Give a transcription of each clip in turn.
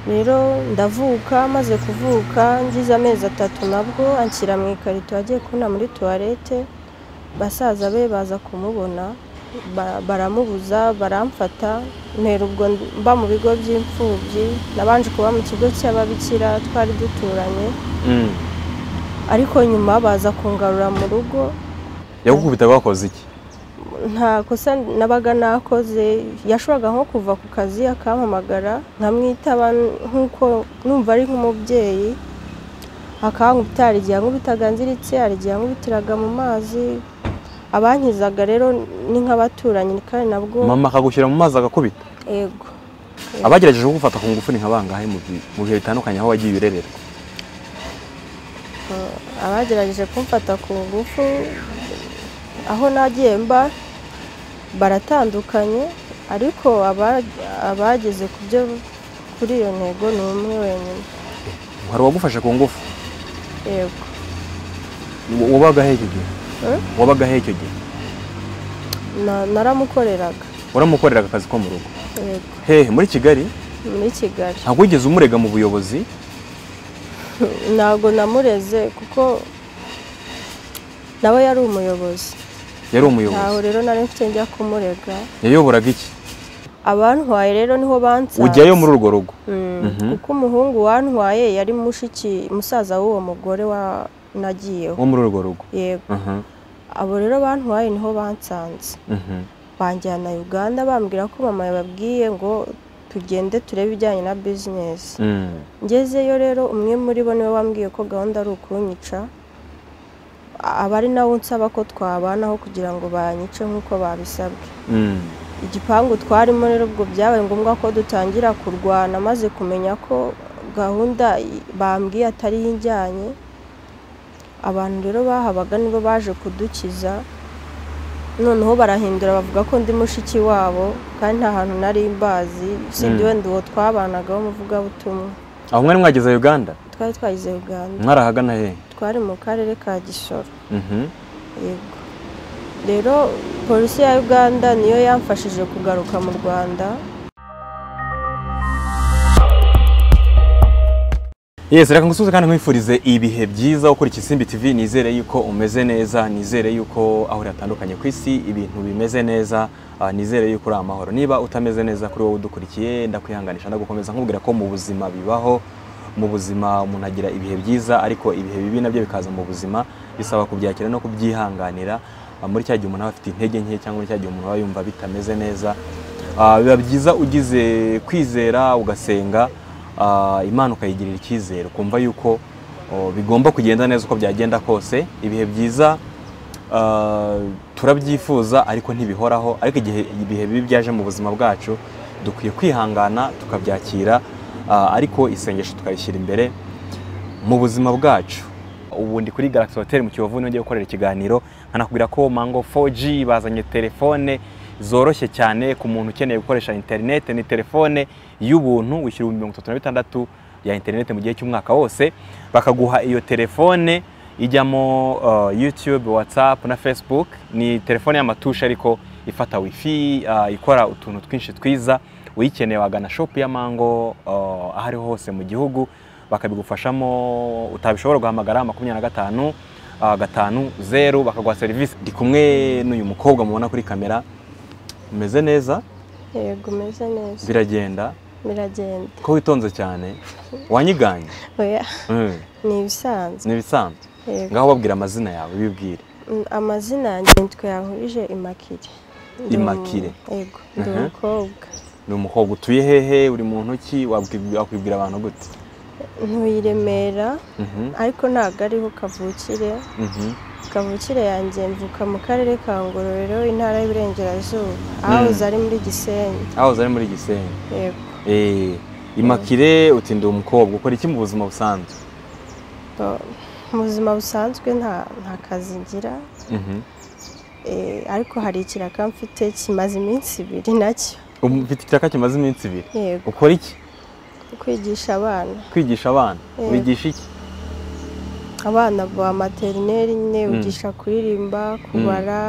rero ndavuka maze kuvuka ngize amezi atatu nabwo anshyira mu ikarito yagiye kubona muri tuwarete basaza be baza kumubona baramubuza baramfata ntera ubwo mba mu bigo by'imfubyi nabanje kuba mu kigo cy'ababikira twari duturanye ariko nyuma baza kungarura mu rugo yagukubita bakoze iki nta kosa nabaga nakoze yashoboraga nko kuva ku kazi akampamagara nkamwitaba nk'uko numva ari nk'umubyeyi akankubita hari igihe ankubitaga nziritse hari igihe ankubitiraga mu mazi abankizaga rero ni nk'abaturanyi kandi nabwo mama akagushyira mu mazi agakubita ego abagerageje kugufata ku ngufu ni nka bangahe mu bi- mu bihe bitandukanye aho wagiye urererwa abagerageje kumfata ku ngufu aho nagiye mba baratandukanye ariko aba- abageze ku byo kuri iyo ntego ni umwe wenyine hari uwagufashe ku ngufu yego Wa- wabagaho icyo gihe Eh? wabagaho icyo gihe Na- naramukoreraga waramukoreraga akazi ko mu rugo yego hehe muri kigali muri kigali ntabwo wigeze umurega mu buyobozi ntabwo namureze kuko nawe yari umuyobozi yari ntaho umuyobozi rero nari mfite njya kumurega yayoboraga iki abantwaye rero niho bansanze ujyayo muri urwo rugo Mm, Mhm. kuko umuhungu wantwaye yari mushiki musaza w'uwo mugore wa nagiyeho wo muri urwo rugo yego Mhm, abo rero bantwaye niho bansanze mhm. banjyana uganda bambwira ko mama yababwiye ngo tugende turebe ibijyanye na bizinesi Mm. ngezeyo rero umwe muri bo niwe wambwiye ko gahunda ari ukunyica aba ari nawe unsaba ko twabanaho kugira ngo banyice nk'uko babisabwe Mm. igipangu twarimo rero ubwo byabaye ngombwa ko dutangira kurwana maze kumenya ko gahunda i- bambwiye atari yo ijyanye abantu rero bahabaga nibo baje kudukiza noneho barahindura bavuga ko ndi mushiki wabo kandi nta hantu nari mbazi usibye Mm. wenda uwo twabanagaho umuvugabutumwa aho mwari mwageze uganda twari twagize uganda mwari ahagana hehe twari mu karere ka gisoro Mhm. yego rero polisi ya uganda niyo yamfashije kugaruka mu rwanda Yes, reka ngusuze kandi nkwifurize ibihe byiza ukora ikisimbi TV nizere yuko umeze neza nizere yuko aho uri hatandukanye ku isi ibintu bimeze neza ah, nizere yuko uri amahoro niba utameze neza kuri wowe udukurikiye ndakwihanganisha ndagukomeza nkubwira ko mu buzima bibaho mu buzima umuntu agira ibihe byiza ariko ibihe bibi nabyo bikaza mu buzima bisaba kubyakira no kubyihanganira Ah, muri cya gihe umuntu aba afite intege nke cyangwa muri cya gihe umuntu aba yumva bitameze neza Ah, biba byiza ugize kwizera ugasenga Ah, imana ukayigirira icyizere ukumva yuko oh, bigomba kugenda neza uko byagenda kose ibihe byiza ah, turabyifuza ariko ntibihoraho ariko igihe ibihe bibi byaje mu buzima bwacu dukwiye kwihangana tukabyakira ah, ariko isengesho tukarishyira imbere mu buzima bwacu ubu ndi kuri Galaxy Hotel mu Kiyovu nongeye gukorera ikiganiro nkanakubwira ko Mango 4G bazanye telefone zoroshye cyane ku muntu ukeneye gukoresha internet ni telefone y'ubuntu wishyura ibihumbi mirongo itatu na bitandatu ya internet mu gihe cy'umwaka wose bakaguha iyo telefone ijyamo uh, YouTube, WhatsApp na Facebook ni telefone y'amatusha ariko ifata wifi uh, ikora utuntu twinshi twiza uyikeneye wagana shop ya Mango uh, aho ariho hose mu gihugu bakabigufashamo utabishobora guhamagara makumyabiri na gatanu ah, gatanu zeru bakaguha serivisi ndi kumwe n'uyu mukobwa mubona kuri kamera umeze neza yego umeze neza biragenda biragenda ko witonze cyane wanyiganye oya Mm, ni ibisanzwe ni ibisanzwe yego ngaho babwira amazina yawe bibwire Mm, amazina yanjye nitwe yahurije imakire Ndi umu- Immaculee. yego ndi Mhm. umukobwa ni umukobwa utuye hehe uri mu ntoki wabwi- wakwibwira abantu gute ntuye i remera Mhm, ariko ntabwo ariho kavukire mhm, kavukire yanjye mvuka mu karere ka ngororero intara y'iburengerazuba ahahoze ari muri gisenyi aho uza ari muri gisenyi yego Eh, imakire uti ndi umukobwa ukora iki mu buzima busanzwe Bo- mu buzima busanzwe nta nta kazi ngira Mhm. Eh, ariko hari ikiraka mfite kimaze iminsi ibiri nacyo Um, ufite ikiraka kimaze iminsi ibiri yego ukora iki kwigisha abana kwigisha abana Eh. wigisha iki abana ba materineri nyine Mm. bigisha kuririmba kubara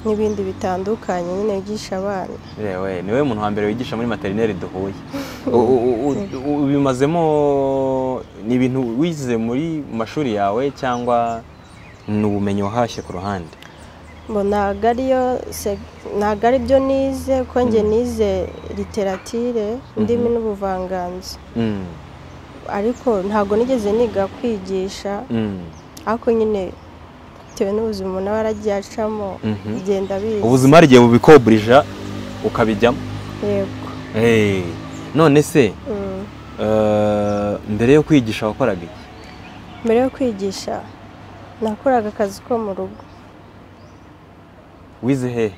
n'ibindi bitandukanye nyine bigisha abana yewe niwe muntu wa mbere wigisha muri materineri duhuye U- u- u- ubimazemo ni ibintu wize muri mashuri yawe cyangwa ni ubumenyi wahashye ku ruhande ngo ntabwo ariyo se- ntabwo ari byo nize ko njye nize literatire indimi n'ubuvanganzo Mm, ariko ntabwo nigeze niga kwigisha mm, ariko nyine bitewe n'ubuzima umuntu aba yaragiye acamo mhm. bigenda biza ubuzima hari igihe bubikoburija ukabijyamo yego Eh, none se Mm. eh, mbere yo kwigisha wakoraga iki mbere yo kwigisha nakoraga akazi ko mu rugo wize hehe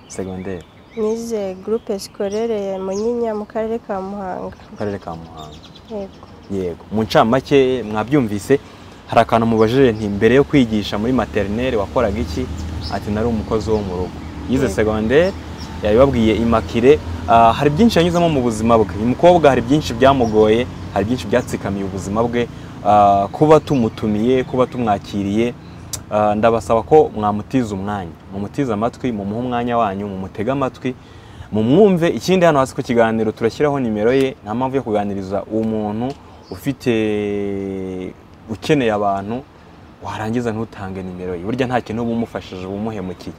segonderi nize gurupe sikorere ya munyinya mu karere ka muhanga mu karere ka muhanga yego yego mu ncamake mwabyumvise hari akantu mubajije nti mbere yo kwigisha muri materineri wakoraga iki ati nari umukozi wo mu rugo yize Yego. segonderi yabibabwiye imakire Ah, hari byinshi yanyuzemo mu buzima bwe uyu mukobwa hari byinshi byamugoye hari byinshi byatsikamiye ubuzima bwe Ah, kuba tumutumiye kuba tumwakiriye ah, ndabasaba ko mwamutiza umwanya mumutize amatwi mumuhe umwanya wanyu mumutege amatwi mumwumve ikindi hano hasi ku kiganiro turashyiraho nimero ye nta mpamvu yo kuganiriza umuntu ufite ukeneye abantu warangiza ntutange nimero ye burya nta kintu uba umufashije uba umuhemukiye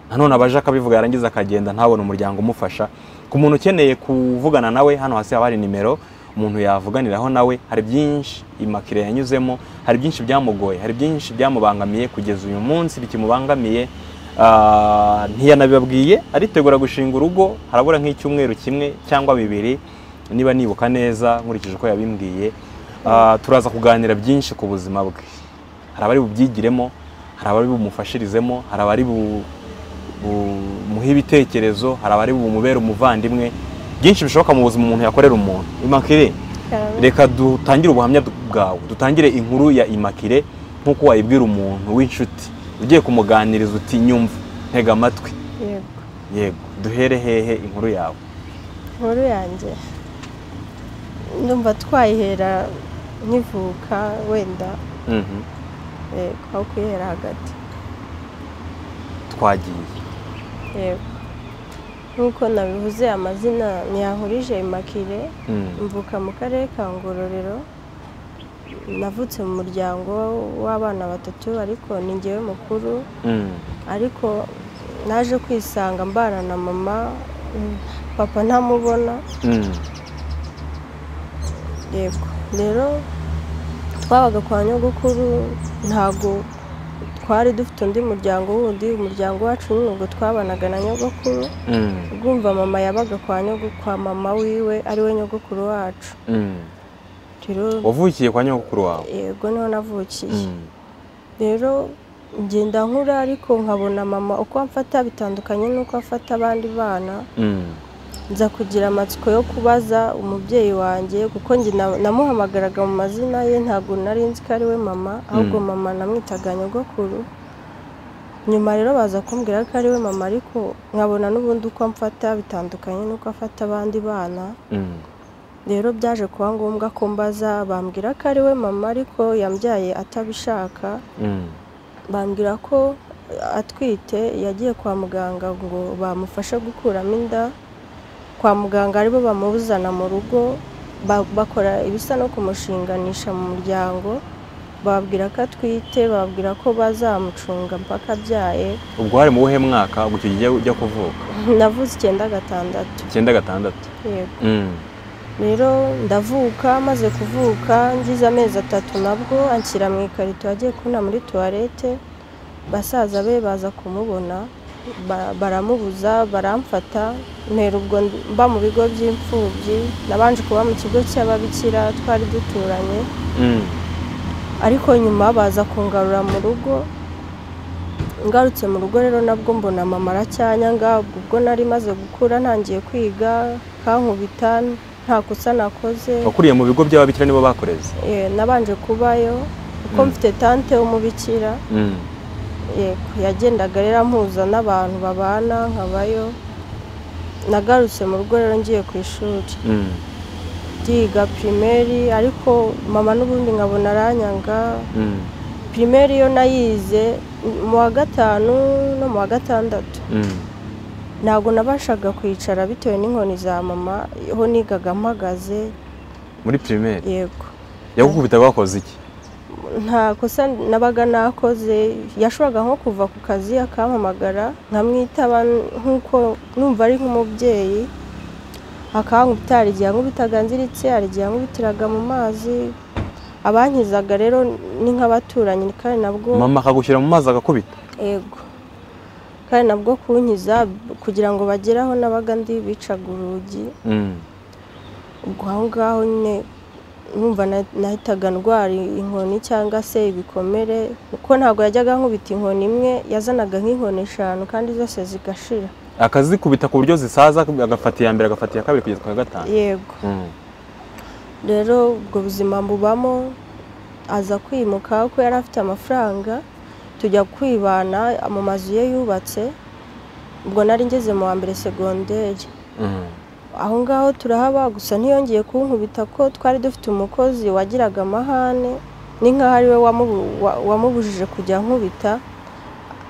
nanone abaje akabivuga yarangiza akagenda ntabone umuryango umufasha ku muntu ukeneye kuvugana nawe hano hasi haba hari nimero umuntu yavuganiraho nawe hari byinshi imakire yanyuzemo hari byinshi byamugoye hari byinshi byamubangamiye kugeza uyu munsi bikimubangamiye Ah, ntiyanabibabwiye aritegura gushinga urugo harabura nk'icyumweru kimwe cyangwa bibiri niba nibuka neza nkurikije uko yabimbwiye Ah, turaza kuganira byinshi ku buzima bwe hari abari bubyigiremo hari abari bumufashirizemo hari abari bu- bumuhe ibitekerezo hari abari bumubere umuvandimwe byinshi bishoboka mu buzima umuntu yakorera umuntu imakire reka dutangire ubuhamya bwawe dutangire inkuru ya imakire nk'uko wayibwira umuntu w'inshuti ugiye kumuganiriza uti nyumva ntega amatwi yego yego duhere hehe inkuru yawe inkuru yanjye ndumva twayihera nkivuka wenda Mhm. yego aho kuyihera hagati twagiye yego nk'uko nabivuze amazina ntiyahurije imakire Mm. mvuka mu karere ka ngororero navutse mu muryango w'abana batatu ariko ni njyewe mukuru Mm. ariko naje kwisanga mbana na mama papa ntamubona Mm. yego rero twabaga kwa nyogokuru ntabwo twari dufite undi muryango wundi umuryango wacu nyine ubwo twabanaga na nyogokuru Mm. ubwumva mama yabaga kwa nyogo kwa mama wiwe ariwe nyogokuru wacu Mm. rero wavukiye kwa nyogokuru wawe yego niho navukiye Mm. rero ngenda nkura ariko nkabona mama uko amfata bitandukanye n'uko afata abandi bana Mm. nza kugira amatsiko yo kubaza umubyeyi wanjye kuko njye na- namuhamagaraga mu mazina ye ntabwo nari nzi ko ari we mama ahubwo Mm. mama namwitaga nyogokuru nyuma rero baza kumbwira ko ari we mama ariko nkabona n'ubundi uko amfata bitandukanye n'uko afata abandi bana Mm. rero byaje kuba ngombwa ko mbaza bambwira ko ari we mama ariko yambyaye atabishaka Mm. bambwira ko atwite yagiye kwa muganga ngo bamufashe gukuramo inda kwa muganga aribo bamuzana mu rugo ba- bakora ibisa no kumushinganisha mu muryango bababwira ko atwite bababwira ko bazamucunga mpaka abyaye ubwo hari mu buhe mwaka ubwo icyo gihe ujya kuvuka navuze icyenda gatandatu icyenda gatandatu yego Mm. rero ndavuka maze kuvuka ngize amezi atatu nabwo anshyira mu ikarito yagiye kuna muri tuwarete basaza be baza kumubona ba- baramubuza baramfata mpera ubwo mba mu bigo by'imfubyi nabanje kuba mu kigo cy'ababikira twari duturanye Mm. ariko nyuma baza kungarura mu rugo ngarutse mu rugo rero nabwo mbona mama aracyanyanga ubwo nari maze gukura ntangiye kwiga kankubita nta kosa nakoze wakuriye mu bigo by'ababikira nibo bakoreze Eh, nabanje kubayo kuko Mm. mfite tante w'umubikira Mm. yego yagendaga rero ampuza n'abantu babana nkabayo nagarutse mu rugo rero ngiye ku ishuri Mm. ndiga pirimeri ariko mama n'ubundi nkabona aranyanga Mm. pirimeri yo nayize mu wa gatanu no mu wa gatandatu Mm. ntabwo nabashaga kwicara bitewe n'inkoni za mama ho nigaga mpagaze muri primaire yego yagukubita wakoze iki nta kosa nabaga nakoze yashoboraga nko kuva ku kazi akampamagara nkamwitaba nk'uko numva ari nk'umubyeyi akankubita hari igihe ankubitaga nziritse hari igihe ankubitiraga mu mazi abankizaga rero ni nk'abaturanyi kandi nabwo mama akagushyira mu mazi agakubita ego kandi nabwo kunkiza kugira ngo bagere aho nabaga ndi bicaga urugi Mm. ubwo aho ngaho nyine numva na- nahitaga ndwara inkoni cyangwa se ibikomere kuko ntabwo yajyaga ankubita inkoni imwe yazanaga nk'inkoni eshanu kandi zose zigashira akazikubita ku buryo zisaza agafata iya mbere agafata iya kabiri kugeza ku ya gatanu yego Mm. rero ubwo buzima mbubamo aza kwimuka kuko yari afite amafaranga tujya kwibana mu mazu ye yubatse ubwo nari ngeze mu wa mbere segonderi Mm. aho ngaho turahaba gusa ntiyongeye kunkubita ko twari dufite umukozi wagiraga amahane ni nk'aho ari we wamubu- wa- wamubujije kujya ankubita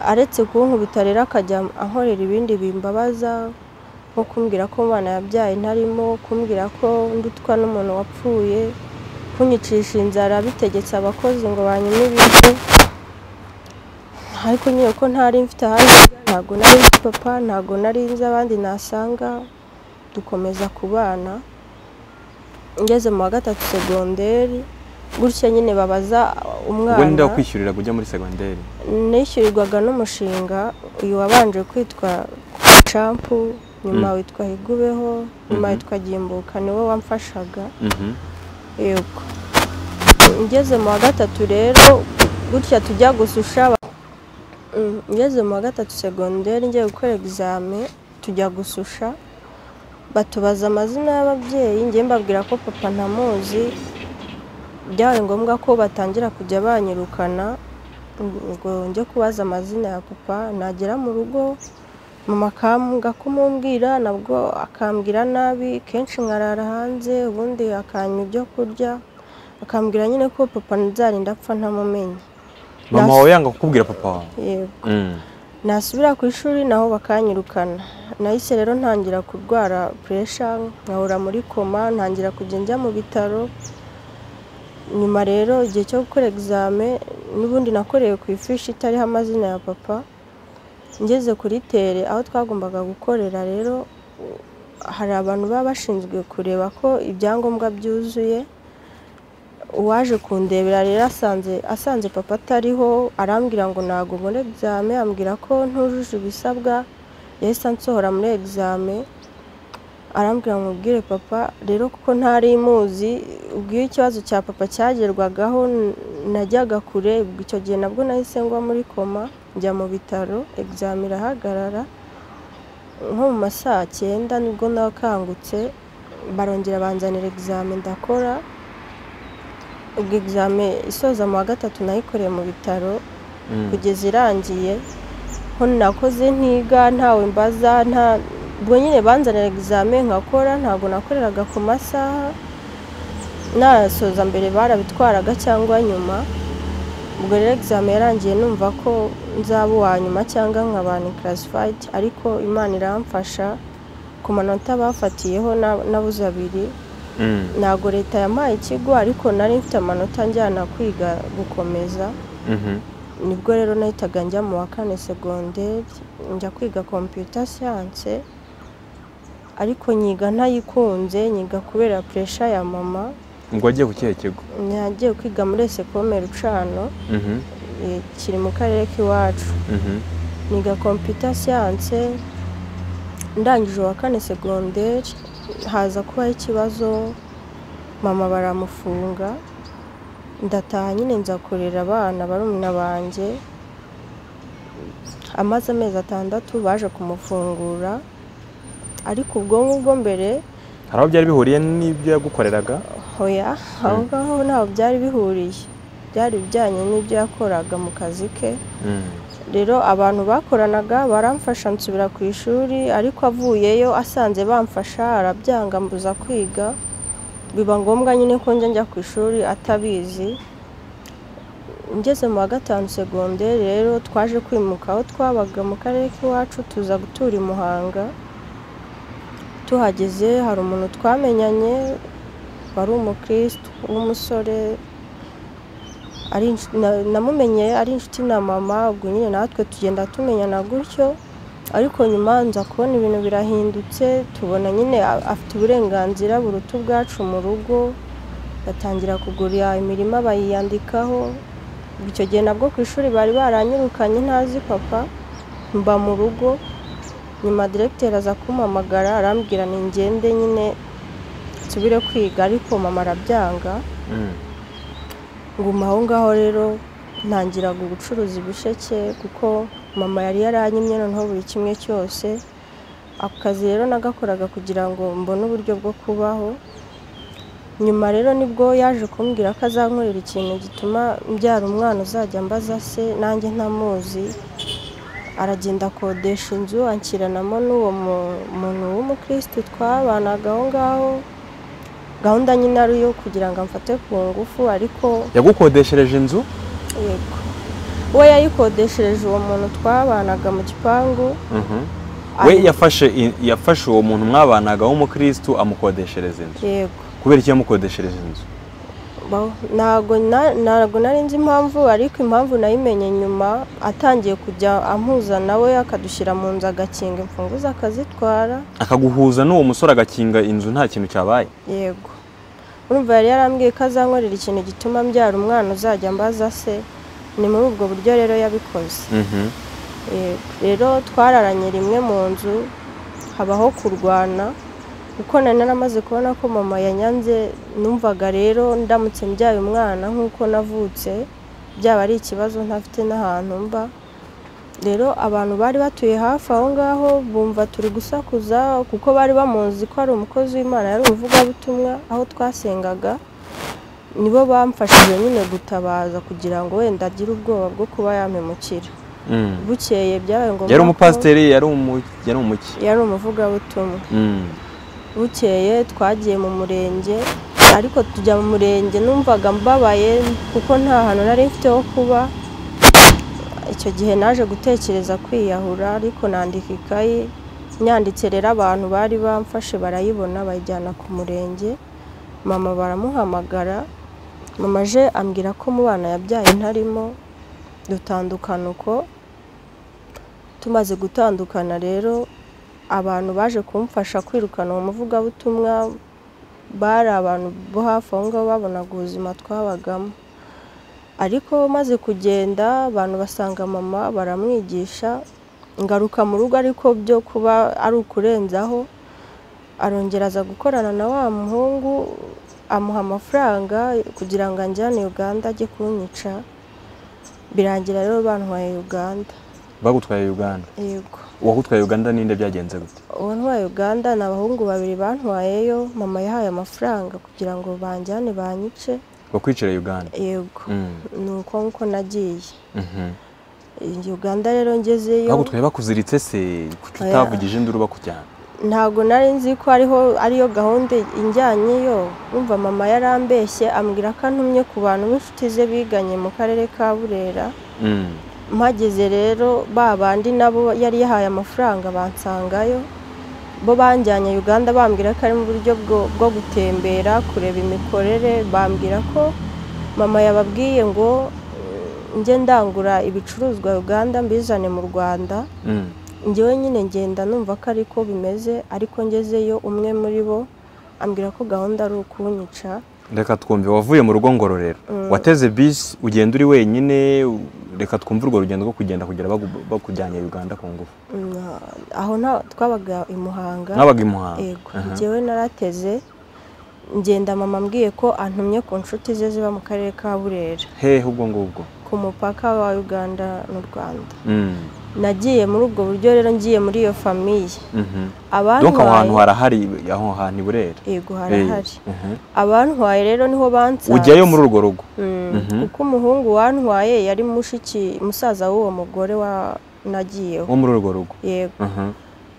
aretse kunkubita rero akajya ankorera ibindi bimbabaza nko kumbwira ko umwana yabyaye ntarimo kumbwira ko ndutwa n'umuntu wapfuye kunyicisha inzara bitegetse abakozi ngo banyume ibiryo ariko nyine ko ntari mfite ahandi njya, ntabwo nari nzi papa ntabwo nari nzi abandi nasanga dukomeza kubana ngeze mu wa gatatu segonderi gutya nyine babaza umwana ubwo ninde wakwishyurira kujya muri segonderi nishyurirwaga n'umushinga uyu wabanje kwitwa campu nyuma Mm. witwa higubeho nyuma Mhm. witwa gimbuka niwe wamfashaga Mhm. yego ngeze mu wa gatatu rero gutya tujya gususha aba- Mm, ngeze mu wa gatatu segonderi ngiye gukora egizame tujya gususha batubaza amazina y'ababyeyi ngiye mbabwira ko papa ntamuzi byabaye ngombwa ko batangira kujya banyirukana ngo njye kubaza amazina ya papa nagera mu rugo mama akambwa kumumbwira nabwo akambwira nabi kenshi nkarara hanze ubundi akanywa ibyo kurya akambwira nyine ko papa nzarinda apfa ntamumenye mama Nas- wawe yanga kukubwira papa wawe yego Mm. nasubira ku ishuri naho bakanyirukana nahise rero ntangira kurwara puresha nkahora muri koma ntangira kujya njya mu bitaro nyuma rero igihe cyo gukora egizame n'ubundi nakorewe ku ifishi itariho amazina ya papa ngeze kuri tere aho twagombaga gukorera rero u- hari abantu baba bashinzwe kureba ko ibyangombwa byuzuye uwaje kundebera rero asanze asanze papa atariho arambwira ngo ntabwo mbona egizame ambwira ko ntujuje ibisabwa yahise ansohora muri egizame arambwira ngo mubwire papa rero kuko ntari muzi ubwo iyo ikibazo cya papa cyagerwagaho n- najyaga kure ubwo icyo gihe nabwo nahise ngwa muri koma njya mu bitaro egizame irahagarara nko mu ma saa cyenda nibwo nakangutse barongera banzanira egizame ndakora ubwo egizame isoza mu wa gatatu nayikoreye mu bitaro Mm. kugeza irangiye ho nakoze ntiga ntawe mbaza nta ubwo nyine banzanira egizame nkakora ntabwo nakoreraga ku masaha nasoza mbere barabitwaraga cyangwa nyuma ubwo rero egizame yarangiye numva ko nzaba uwa nyuma cyangwa nkabana karasifayiti ariko imana iramfasha ku manota bafatiyeho na- nabuze abiri Mm. ntabwo leta yampaye ikigo ariko nari mfite amanota njyana kwiga gukomeza Mhm. nibwo rero nahitaga njya mu wa kane segonderi njya kwiga kompiyuta siyanse ariko nyiga ntayikunze nyiga kubera puresha ya mama ubwo wagiye ku kihe kigo nagiye kwiga muri esekome rucano Mhm. eh, kiri mu karere k'iwacu Mhm. niga kompiyuta siyanse ndangije uwa kane segonderi haza kubaho ikibazo mama baramufunga ndataha nyine nza kurera abana barumuna banjye amaze amezi atandatu baje kumufungura ariko ubwonko bwo mbere hari aho byari bihuriye n'ibyo yagukoreraga hoya aho ngaho ntabwo byari bihuriye byari bijyanye n'ibyo yakoraga mu kazi ke Mm. rero abantu bakoranaga baramfasha nsubira ku ishuri ariko avuyeyo asanze bamfasha arabyanga mbuza kwiga biba ngombwa nyine ko njya njya ku ishuri atabizi ngeze mu wa gatanu segonderi rero twaje kwimuka aho twabaga mu karere k'iwacu tuza gutura i muhanga tuhageze hari umuntu twamenyanye wari umukirisitu w'umusore ari inshu- na- namumenye ari inshuti na mama ubwo nyine natwe tugenda tumenyana gutyo ariko nyuma nza kubona ibintu birahindutse tubona nyine a- afite uburenganzira buruta ubwacu mu rugo batangira kugura imirima bayiyandikaho icyo gihe nabwo ku ishuri bari baranyirukanye ntazi papa mba mu rugo nyuma diregiteri aza kumpamagara arambwira ni ngende nyine nsubire kwiga ariko mama arabyanga Mm. nguma aho ngaho rero ntangira gucuruza ibisheke kuko mama yari yaranyimye noneho buri kimwe cyose ako kazi rero nagakoraga kugira ngo mbone uburyo bwo kubaho nyuma rero nibwo yaje kumbwira ko azankorera ikintu gituma mbyara umwana uzajya mbaza se nanjye ntamuzi aragenda akodesha inzu anshyiranamo n'uwo mu- muntu w'umukirisitu twabanaga aho ngaho gahunda nyine ari iyo kugira ngo amfate ku ngufu ariko yagukodeshereje inzu yego we yayikodeshereje uwo muntu twabanaga mu gipangu Mhm. we ari- yafashe i- yafashe uwo muntu mwabanaga w'umukirisitu amukodeshereza inzu yego kubera iki yamukodeshereje inzu Ba- ntago na- ntago nari nzi impamvu ariko impamvu nayimenye nyuma atangiye kujya ampuza nawe akadushyira mu nzu agakinga imfunguzo akazitwara akaguhuza n'uwo musore agakinga inzu nta kintu cyabaye yego urumva yari yarambwiye ko azankorera ikintu gituma mbyara umwana uzajya mbaza se ni muri ubwo buryo rero yabikoze Mhm. Yego. rero twararanye rimwe mu nzu habaho kurwana kuko nari naramaze kubona ko mama yanyanze numvaga rero ndamutse mbyaye umwana nk'uko navutse byaba ari ikibazo ntafite n'ahantu mba rero abantu bari batuye hafi aho ngaho bumva turi gusakuza kuko bari bamuzi ko ari umukozi w'imana yari umuvugabutumwa aho twasengaga nibo bamfashije nyine gutabaza kugira ngo wenda agire ubwoba bwo kuba yampemukira Mm. bukeye byabaye ngombwa yari ko- umupasiteri yari umu yari umuki yari umuvugabutumwa Mm. bukeye twagiye mu murenge ariko tujya mu murenge numvaga mbabaye kuko nta hantu nari mfite ho kuba icyo gihe naje gutekereza kwiyahura ariko nandika ikayi nyanditse rero abantu bari bamfashe barayibona bayijyana ku murenge mama baramuhamagara mama aje ambwira ko mu bana yabyaye ntarimo dutandukana uko tumaze gutandukana rero abantu baje kumfasha kwirukana uwo muvugabutumwa bari abantu bo hafi aho ngaho babonaga ubuzima twabagamo ariko maze kugenda abantu basanga mama baramwigisha ngaruka mu rugo ariko byo kuba ari ukurenzaho arongera aza gukorana na wa muhungu amuha amafaranga kugira ngo anjyane Uganda ajye kunyica birangira rero bantwaye Uganda bagutwaye Uganda yego uwagutwaye Uganda ninde byagenze gute uwo ntwaye Uganda ni abahungu babiri bantwayeyo mama yahaye amafaranga kugira ngo banjyane banyice bakwicira Uganda yego Mm. ni uko nguko nagiye Mhm. Uganda rero ngezeyo bagutwaye bakuziritse se kuki Oya. utavugije induru bakujyana ntabwo nari nzi ko ariho ariyo gahunda injyanyeyo wumva mama yarambeshye ambwira ko antumye ku bantu b'inshuti ze biganye mu karere ka burera Mm. mpageze rero ba bandi nabo yari yahaye amafaranga bansangayo bo banjyanye Uganda bambwira ko ari mu buryo bwo, bwo gutembera kureba imikorere bambwira ko mama yababwiye ngo eh, njye ndangura ibicuruzwa Uganda mbizane mu Rwanda Mm. njyewe nyine ngenda numva ko ari ko bimeze ariko ngezeyo umwe muri bo ambwira ko gahunda ari ukunyica reka twumve wavuye mu rugo ngororero wateze bisi ugenda uri wenyine u- reka twumve urwo rugendo rwo kugenda kugera bagu- bakujyanye Uganda ku ngufu Mm, aho nta- twabaga i Muhanga nabaga i Muhanga yego Aha. njyewe narateze ngenda mama ambwiye ko antumye ku nshuti ze ziba mu karere ka burera hehe ubwo ngubwo ku mupaka wa uganda n'u rwanda Mm. nagiye muri ubwo buryo rero ngiye muri iyo famiye Mhm. donc aho hantu abantwaye harahari aho hantu i burera yego Eh, harahari mhm. abantwaye rero niho bansanze ujyayo muri urwo rugo Mm, Mhm. kuko umuhungu wantwaye yari mushiki musaza w'uwo mugore wa nagiyeho wo muri urwo rugo yego Mhm,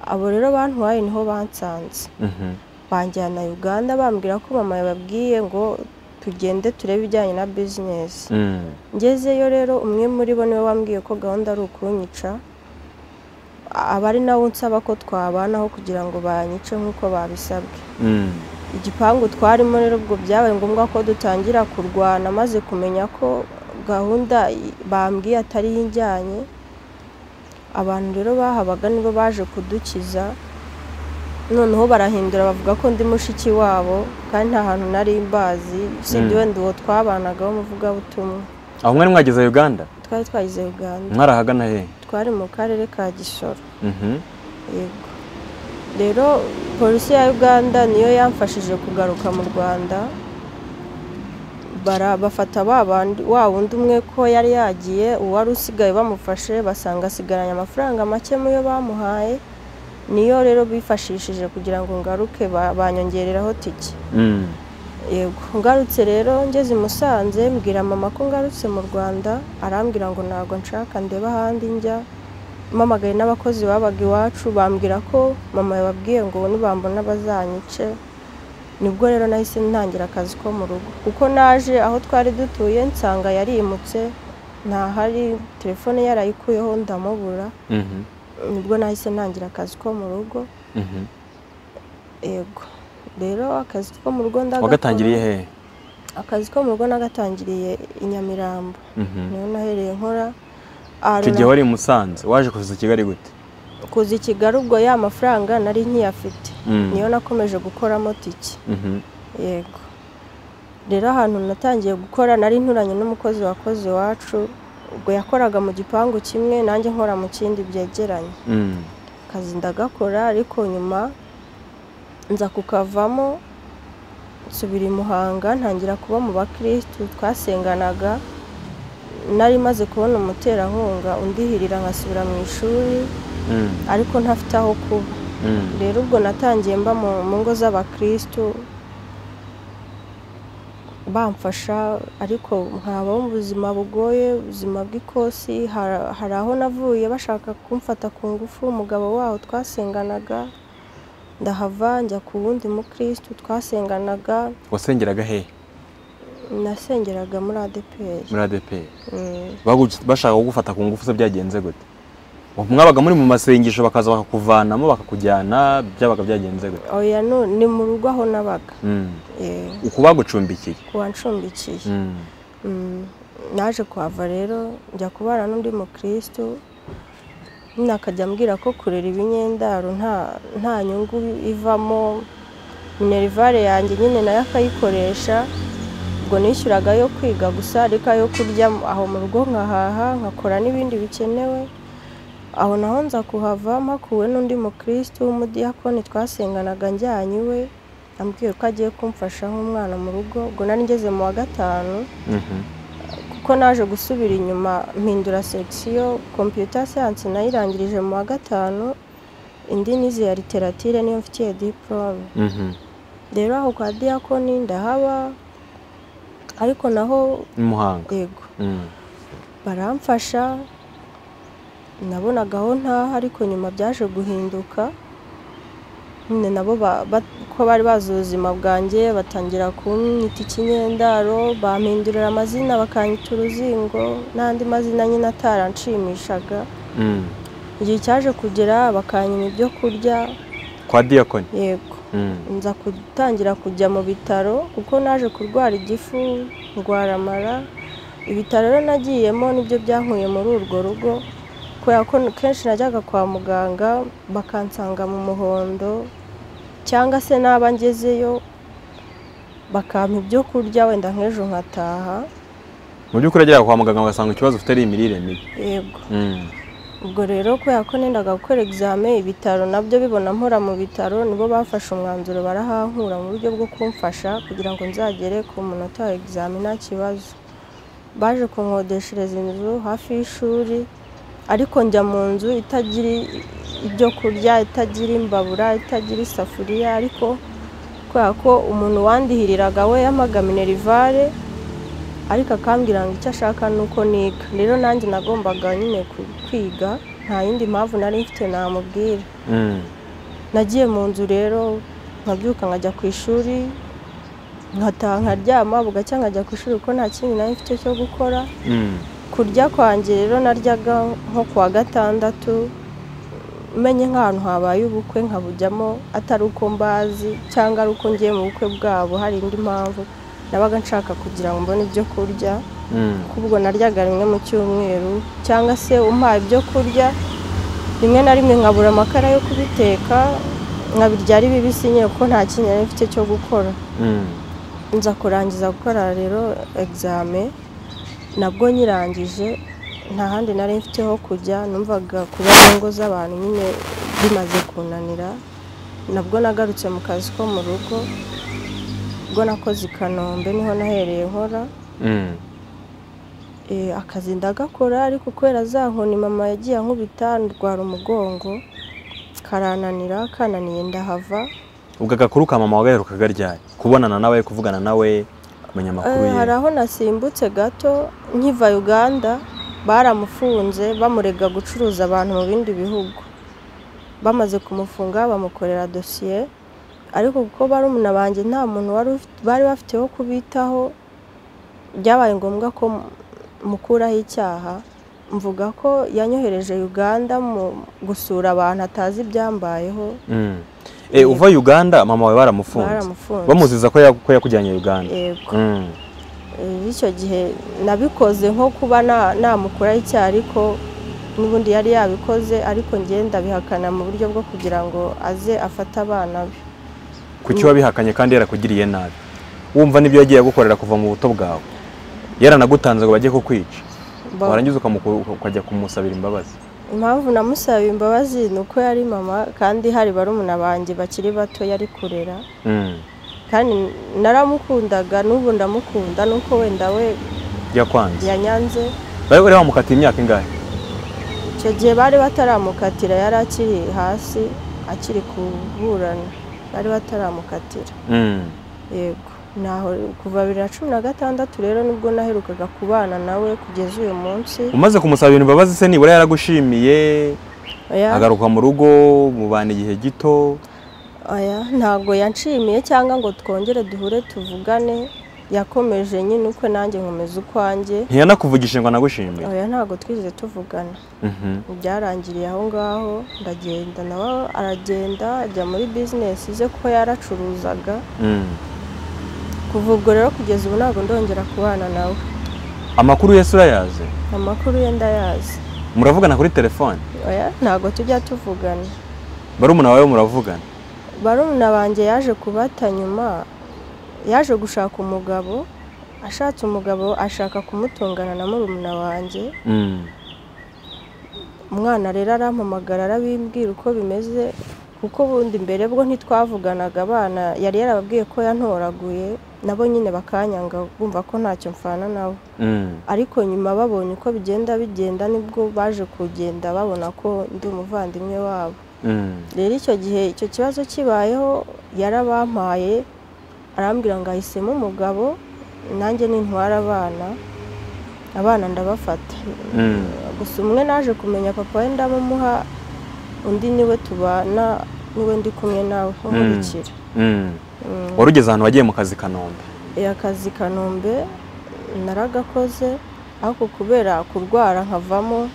abo rero bantwaye niho bansanze mhm. banjyana Uganda bambwira ko mama yababwiye ngo tugende turebe ibijyanye na bizinesi Mm. ngezeyo rero umwe muri bo niwe wambwiye ko gahunda ari ukunyica aba ari nawe unsaba ko twabanaho kugira ngo banyice nk'uko babisabwe Mm. igipangu twarimo rero ubwo byabaye ngombwa ko dutangira kurwana maze kumenya ko gahunda i- bambwiye atari yo ijyanye abantu rero bahabaga nibo baje kudukiza noneho barahindura bavuga ko ndi mushiki wabo kandi nta hantu nari mbazi usibye Mm. wenda uwo twabanagaho umuvugabutumwa aho mwari mwageze uganda twari twagize uganda mwari ahagana he twari mu karere ka gisoro Mhm. yego rero polisi ya uganda niyo yamfashije kugaruka mu rwanda bara bafata ba bandi wa wundi umwe ko yari yagiye uwari usigaye bamufashe basanga asigaranye amafaranga make mu yo bamuhaye niyo rero bifashishije kugira ngo ngaruke ba- banyongereraho tike Mm. yego ngarutse rero ngeze i musanze mbwira mama ko ngarutse mu rwanda arambwira ngo ntabwo nshaka ndeba ahandi njya mpamagaye n'abakozi babaga iwacu bambwira ko mama yababwiye ngo nibambona bazanyice nibwo rero nahise ntangira akazi ko mu rugo kuko naje aho twari dutuye nsanga yarimutse ntahari telefone yarayikuyeho ndamubura Mhm. nibwo nahise ntangira akazi ko mu rugo Mhm. yego rero akazi ko mu rugo ndagakora wagatangiriye he akazi ko mu rugo nagatangiriye i Nyamirambo Mhm. niho nahereye nkora Ah, icyo gihe wari i musanze waje kuza i kigali gute kuza i Kigali ubwo ya mafaranga nari nkiyafite Mm. niyo nakomeje gukoramo tiki Mhm. yego rero ahantu natangiye gukora nari nturanye n'umukozi wakoze iwacu ubwo yakoraga mu gipangu kimwe nanjye nkora mu kindi byegeranye Mm. akazi ndagakora ariko nyuma nza kukavamo nsubira i Muhanga ntangira kuba mu bakirisitu twasenganaga nari maze kubona umuterankunga undihirira nkasubira mu ishuri Mm. ariko ntafite aho kuba Mm. rero ubwo natangiye mba mu mu ngo z'abakirisitu bamfasha ariko nkabaho mu buzima bugoye ubuzima bw'ikosi Har- hari aho navuye bashaka kumfata ku ngufu umugabo waho twasenganaga ndahava njya ku wundi mukirisitu twasenganaga wasengeraga he nasengeraga muri adeperi muri adeperi Bagu- bashaka kugufata ku ngufu se byagenze gute mwabaga muri mu masengesho bakaza bakakuvanamo bakakujyana byabaga byagenze gute oya nu- ni mu rugo aho nabaga Mm. Eh, uku bagucumbikiye kuwanshumbikiye Mm. Mm, naje kuhava rero njya kubana n'undi mukirisitu nyine akajya ambwira ko kurera ibinyendaro nta nta nyungu ivamo minerivare yanjye nyine nayo akayikoresha ubwo nishyuraga yo kwiga gusa ariko ayo kurya aho mu rugo nkahaha nkakora n'ibindi bikenewe aho naho nza kuhava mpakuwe n'undi mukirisitu w'umudiyakoni twasenganaga njyanye iwe ambwiye ko agiye kumfasha nk'umwana mu rugo ubwo nari ngeze mu wa gatanu Mhm. kuko naje gusubira inyuma mpindura sekisiyo kompiyuta siyanse nayirangirije mu wa gatanu indi nizi ya literatire niyo mfitiye diporome Mhm. rero aho kwa diyakoni ndahaba ariko naho i muhanga yego Mm. baramfasha nabonagaho ntaha ariko nyuma byaje guhinduka nyine nabo ba- ba- ko bari bazi ubuzima bwanjye batangira kumwita ikinyendaro bampindurira amazina bakanyita uruzingo n'andi mazina nyine ataranshimishaga Mm. igihe cyaje kugera bakanyima ibyo kurya kwa diyakoni yego Mm. nza gutangira kujya mu bitaro kuko naje kurwara igifu ndwara amara ibitaro rero nagiyemo nibyo byankuye muri urwo rugo kubera ko kenshi najyaga kwa muganga bakansanga mu muhondo cyangwa se naba ngezeyo bakampa ibyo kurya wenda nk'ejo nkataha mu by'ukuri agera kwa muganga bagasanga ikibazo ufite ari imirire mibi yego Mm. ubwo rero kubera ko nendaga gukora egizame ibitaro nabyo bibona mpora mu bitaro nibo bafashe umwanzuro barahankura mu buryo bwo kumfasha kugira ngo nzagere ku munota wa egizame nta kibazo baje kunkodeshereza inzu hafi y'ishuri ariko njya mu nzu itagira ibyo kurya itagira imbabura itagira isafuriya ariko kubera ko umuntu wandihiriraga we yamaga minerivare ariko akambwira ngo icyo ashaka ni uko niga rero nanjye nagombaga nyine ku- kwiga nta yindi mpamvu nari mfite namubwira Mm. nagiye mu nzu rero nkabyuka nkajya ku ishuri nkataha nkaryama bugacya nkajya ku ishuri kuko nta kindi nari mfite cyo gukora Mm. kurya kwanjye rero naryaga nko kuwa gatandatu menye nk'ahantu habaye ubukwe nkabujyamo atari uko mbazi cyangwa ari uko ngiye mu bukwe bwabo hari indi mpamvu nabaga nshaka kugira ngo mbone ibyo kurya Mm. ubwo naryaga rimwe mu cyumweru cyangwa se umpaye ibyo kurya rimwe na rimwe nkabura amakara yo kubiteka nkabirya ari bibisi nyine kuko nta kintu nari mfite cyo gukora Mm. nza kurangiza gukora rero egizame nabwo nyirangije nta handi nari mfite ho kujya numvaga kuba mu ngo z'abantu nyine bimaze kunanira nabwo nagarutse mu kazi ko mu rugo ubwo nakoze i kanombe niho nahereye nkora Mm. Eh, akazi ndagakora ariko kubera za nkoni mama yagiye ankubita ndwara umugongo karananira kananiye ndahava ubwo agakuru ka mama wagaherukaga ryari kubonana nawe kuvugana nawe kumenya amakuru Eh, ye hari aho nasimbutse gato nkiva uganda baramufunze bamurega gucuruza abantu mu bindi bihugu bamaze kumufunga bamukorera dosiye ariko kuko barumuna banjye nta muntu wari ufite- bari bafite wo kubitaho byabaye ngombwa ko mu- mukuraho icyaha mvuga ko yanyohereje uganda mu gusura abantu atazi ibyambayeho Mm. Eh, uva uganda mama wawe baramufunze baramufunze bamuziza ko ya- ko yakujyanye uganda yego Mm. Eh, icyo gihe nabikoze nko kuba na- namukuraho icyaha ariko n'ubundi yari yabikoze ariko ngenda bihakana mu buryo bwo kugira ngo aze afate abana be kuki wabihakanye kandi yarakugiriye nabi wumva n'ibyo yagiye agukorera kuva mu buto bwawe yaranagutanze ngo bajye kukwica Ba- warangiza ukamuku- ukajya kumusabira imbabazi impamvu namusabiye imbabazi ni uko yari mama kandi hari barumuna banjye bakiri bato yari kurera Mm. kandi naramukundaga n'ubu ndamukunda nuko wenda we yakwanze yanyanze bari bari bamukatiye imyaka ingahe icyo gihe bari bataramukatira yari akiri hasi akiri kuburana bari bataramukatira Mm. yego naho kuva bibiri na cumi na gatandatu rero nibwo naherukaga kubana nawe kugeza uyu munsi umaze kumusabira imbabazi se nibura yaragushimiye oya agaruka mu rugo mubana igihe gito oya ntabwo yanshimiye cyangwa ngo twongere duhure tuvugane yakomeje nyine ukwe nanjye nkomeza ukwanjye ntiyanakuvugisha ngo anagushimiye oya ntabwo twigeze tuvugana Mhm. byarangiriye aho ngaho ndagenda nawe aragenda ajya muri bizinesi ze kuko yaracuruzaga Mm. kuva ubwo rero kugeza ubu ntabwo ndongera kubana nawe amakuru yose urayazi amakuru ye ndayazi muravugana kuri telefone oya ntabwo tujya tuvugana barumuna wawe muravugana barumuna banjye yaje kubata nyuma yaje gushaka umugabo ashatse umugabo ashaka kumutungana na murumuna wanjye Mm. umwana rero arampamagara arabimbwira uko bimeze kuko ubundi mbere bwo ntitwavuganaga abana yari yarababwiye ko yantoraguye nabo nyine bakanyanga bumva ko ntacyo mfana nabo Mm. ariko nyuma babonye uko bigenda bigenda nibwo baje kugenda babona ko ndi umuvandimwe wabo Mm. rero icyo gihe icyo kibazo kibayeho yarabampaye arambwira ngo ahisemo umugabo nanjye nintwara abana abana ndabafata Mm. gusa umwe naje kumenya papa we ndamumuha undi niwe tubana niwe ndi kumwe nawe nkurikira Mm. Mm. wari ugeze ahantu wagiye mu kazi i kanombe Eh, akazi i kanombe naragakoze ariko kubera kurwara nkavamo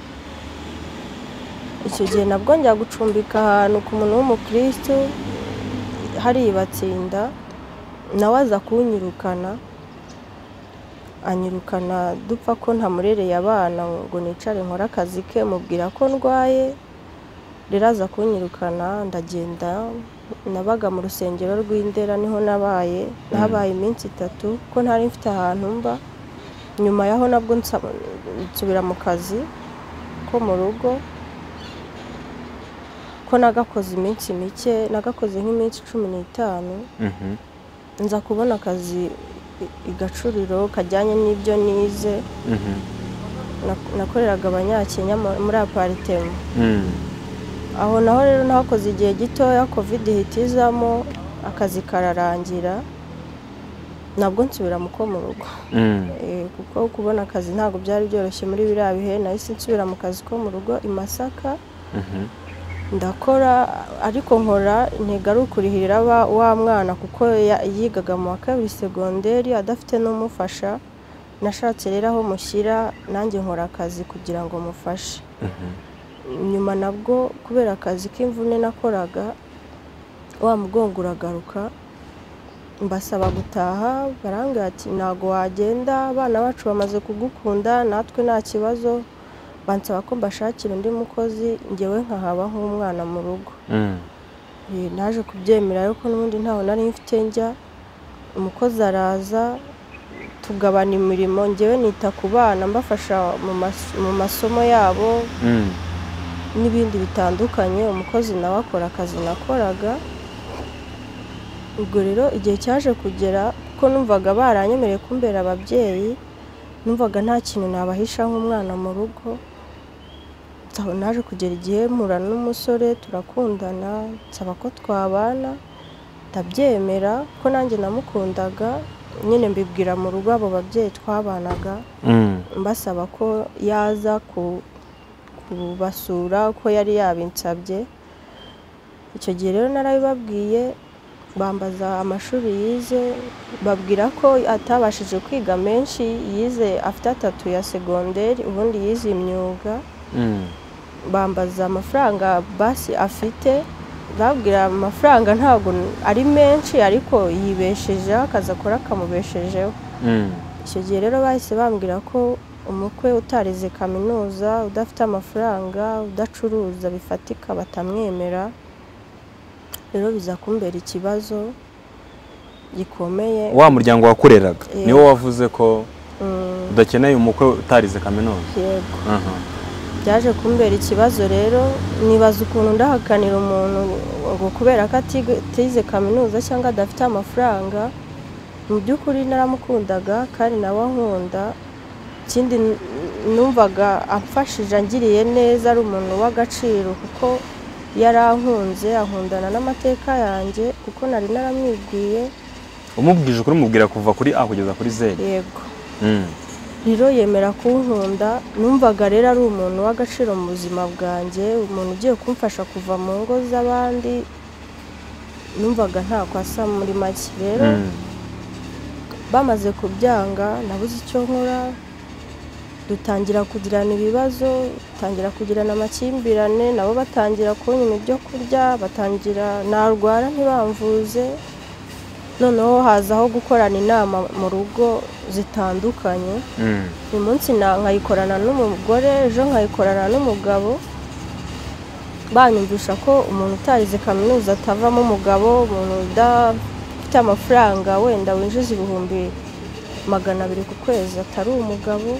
icyo gihe nabwo njya gucumbika ahantu ku muntu w'umukirisitu hariya batsinda nawe aza kunyirukana anyirukana dupfa ko ntamurereye abana ngo nicare nkore akazi ke mubwira ko ndwaye rero aza kunyirukana ndagenda nabaga mu rusengero rw'indera niho nabaye nahabaye iminsi itatu ko ntari mfite ahantu mba nyuma yaho nabwo nsa- nsubira mu kazi ko mu rugo ko nagakoze iminsi mike nagakoze nk'iminsi cumi n'itanu Mhm. nza kubona akazi i- i gacuriro kajyanye n'ibyo nize Mhm. Nak- nakoreraga abanyakenya mu- muri aparitema Mm. aho naho rero nahakoze igihe gitoya covid ihita izamo akazi kararangira nabwo nsubira mu ko mu rugo Mm. Eh, kuko kubona akazi ntabwo byari byoroshye muri biriya bihe nahise nsubira mu kazi ko mu rugo i masaka Mhm. ndakora ariko nkora ntigaruke kurihirira wa mwana kuko ya- yigaga mu wa kabiri segonderi adafite n'umufasha nashatse rero aho mushyira nanjye nkora akazi kugira ngo mufashe nyuma nabwo kubera akazi k'imvune nakoraga wa mugongo uragaruka mbasaba gutaha barambwira ati ntabwo wagenda abana bacu bamaze kugukunda natwe nta kibazo bansaba ko mbashakira undi mukozi ngewe nkahaba nk'umwana mu rugo Mm. Eh, naje kubyemera ariko n'ubundi ntawe nari mfite njya umukozi araza tugabana imirimo ngewe nita ku bana mbafasha mu mas- mu masomo yabo Mm. n'ibindi bitandukanye umukozi nawe akora akazi nakoraga ubwo rero igihe cyaje kugera kuko numvaga baranyemereye kumbera ababyeyi numvaga nta kintu nabahisha nk'umwana mu rugo nsaho naje kugera igihe mpura n'umusore turakundana nsaba ko twabana ndabyemera ko nanjye namukundaga nyine mbibwira mu rugo abo babyeyi twabanaga Mm. mbasaba ko yaza ku- kubasura ko yari yabinsabye icyo gihe rero narabibabwiye bambaza amashuri yize babwira ko atabashije kwiga menshi yize afite atatu ya segonderi ubundi yize imyuga Mm. bambaza amafaranga basi afite babwira amafaranga ntabwo ari menshi ariko yibeshejeho akazi akora kamubeshejeho Mm. icyo gihe rero bahise bambwira ko umukwe utarize kaminuza udafite amafaranga udacuruza bifatika batamwemera rero biza kumbera ikibazo gikomeye wa muryango wakureraga Yego. niwo wavuze ko Mm, udakeneye umukwe utarize kaminuza yego Aha. byaje kumbera ikibazo rero nibaza ukuntu ndahakanira umuntu ngo kubera ko atiga- atize kaminuza cyangwa adafite amafaranga mu by'ukuri naramukundaga kandi nawe ankunda ikindi n- numvaga amfashije angiriye neza ari umuntu w'agaciro kuko yarankunze ankundana n'amateka yanjye kuko nari naramwibwiye umubwije ukuri umubwira kuva kuri A kugeza kuri Z yego Mm. rero yemera kunkunda numvaga rero ari umuntu w'agaciro mu buzima bwanjye umuntu ugiye kumfasha kuva mu ngo z'abandi numvaga ntako asa muri make rero Mm. bamaze kubyanga nabuze icyo nkora dutangira kugirana ibibazo dutangira kugirana amakimbirane nabo batangira kunyima ibyo kurya batangira narwara ntibamvuze noneho hazaho gukorana inama mu rugo zitandukanye Mm. uyu munsi na- nkayikorana n'umugore ejo nkayikorana n'umugabo banyumvisha ko umuntu utarize kaminuza atavamo umugabo umuntu udafite amafaranga wenda winjiza ibihumbi magana abiri ku kwezi atari umugabo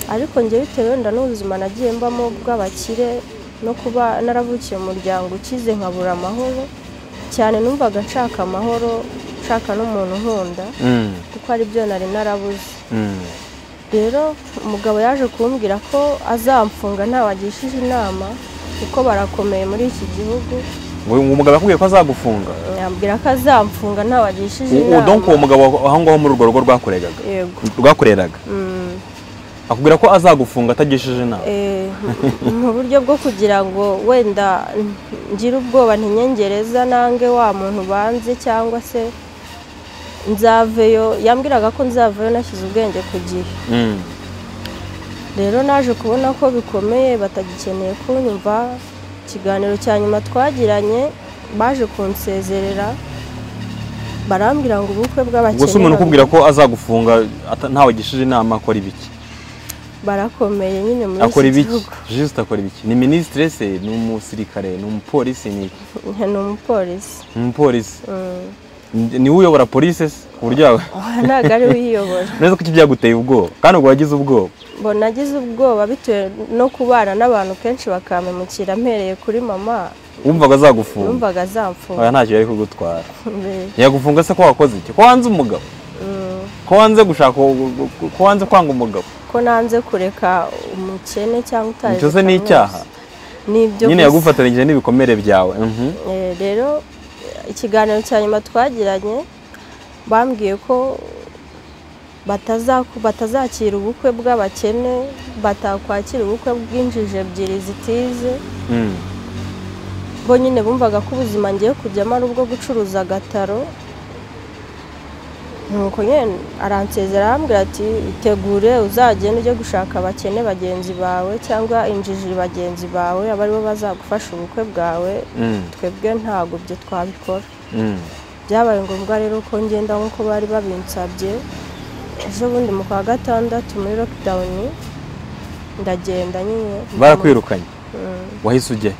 ariko njye bitewe wenda n'ubuzima nagiye mbamo bw'abakire no kuba naravukiye mu muryango ukize nkabura amahoro cyane numvaga nshaka amahoro nshaka n'umuntu nkunda Mm. kuko ari byo nari narabuze Mm. rero umugabo yaje kumbwira ko azamfunga ntawe agishije inama kuko barakomeye muri iki gihugu Ngo- ngo umugabo yakubwiye ko azagufunga yambwira ko azamfunga ntawe agishije U- u- inama donc uwo mugabo wa- aho ngaho muri urwo rugo rwakoregaga yego rwakoreraga Mm, akubwira ko azagufunga atagishije inama eh, mu buryo bwo kugira ngo wenda ngire ubwoba ntinyengereza nange wa muntu banze cyangwa se nzaveyo yambwiraga ko nzaveyo nashyize ubwenge ku gihe Mm. rero naje kubona ko bikomeye batagikeneye kunyumva ikiganiro cya nyuma twagiranye baje kunsezerera barambwira ngo ubukwe ubwo se umuntu bw'abakene ukubwira ko azagufunga ata- ntawe agishije inama akora ibiki barakomeye nyine muri akora iki ibiki gihugu juste akora ibiki ni minisitire se ni umusirikare ni umupolisi ni iki? ni umupolisi ni umupolisi Mm. Ni- niwe uyobora polisi se ku buryo yawe Aha ntabwo ari we uyiyobora neza ko iki byaguteye ubwoba kandi ubwo wagize ubwoba mbona agize ubwoba bitewe no kubana n'abantu kenshi bakampemukira mpereye kuri mama wumvaga azagufunga yumvaga azamfunga oya ntacyo yari kugutwara mbere yagufunga se ko wakoze iki ko wanze umugabo Mm. ko wanze gushaka uwo- ko wanze kwanga umugabo ko nanze kureka umukene cyangwa utari Icyo se ni icyaha? nibyo gusa. nyine yagufatanije n'ibikomere byawe mhm. Eh, rero ikiganiro cya nyuma twagiranye bambwiye ko batazaku- batazakira ubukwe bw'abakene batakwakira ubukwe bw'injiji ebyiri zitize Mm. bo nyine bumvaga ko ubuzima ngiye kujyamo ari ubwo gucuruza agataro nuko nyine aransezera arambwira ati itegure uzagenda ujye gushaka abakene bagenzi bawe cyangwa injiji bagenzi bawe aba aribo bazagufasha ubukwe bwawe Mm, twebwe ntabwo ibyo twabikora mm, byabaye ngombwa rero ko ngenda nk'uko bari babinsabye ejo bundi mu kwa gatandatu muri lockdown ndagenda nyine barakwirukanye Mm. wahise ujye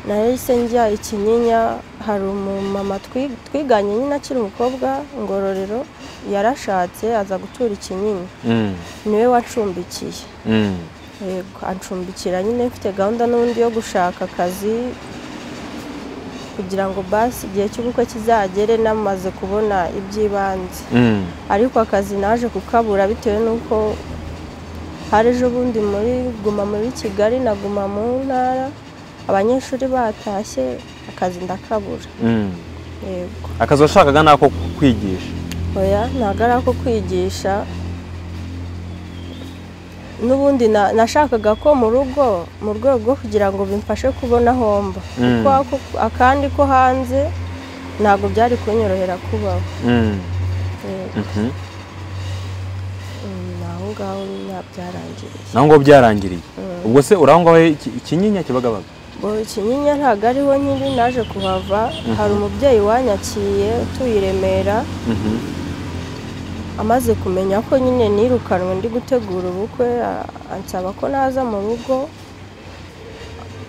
nahise njya ikinyinya hari umumama twi- twiganye nyine akiri umukobwa ngororero yarashatse aza gutura ikinyinya Mm, niwe wacumbikiye mm, yego ancumbikira nyine mfite gahunda n'undi yo gushaka akazi kugira ngo basi igihe cy'ubukwe kizagere namaze kubona iby'ibanze mm, ariko akazi naje kukabura bitewe n'uko hari ejo bundi muri guma muri kigali na guma mu ntara abanyeshuri batashye akazi ndakabura mm. yego akazi washakaga ni ako kwigisha oya ntabwo ari ako kwigisha n'ubundi na- nashakaga ko mu rugo mu rwego rwo kugira ngo bimfashe kubona homba Mm. kuko ako- akandi ko hanze ntabwo byari kunyorohera kubaho Mm, yego mhm. Mm, aho ngaho nyine byarangiriye naho ngo byarangiriye Mm. ubwo se urangwaho iki- ikinyinya kibagabaga Ngo ikinyinya ntabwo ariho nyiri naje kuhava hari umubyeyi wanyakiye utuye i Remera Mhm, amaze kumenya ko nyine nirukanwe ndi gutegura ubukwe a- ansaba ko naza mu rugo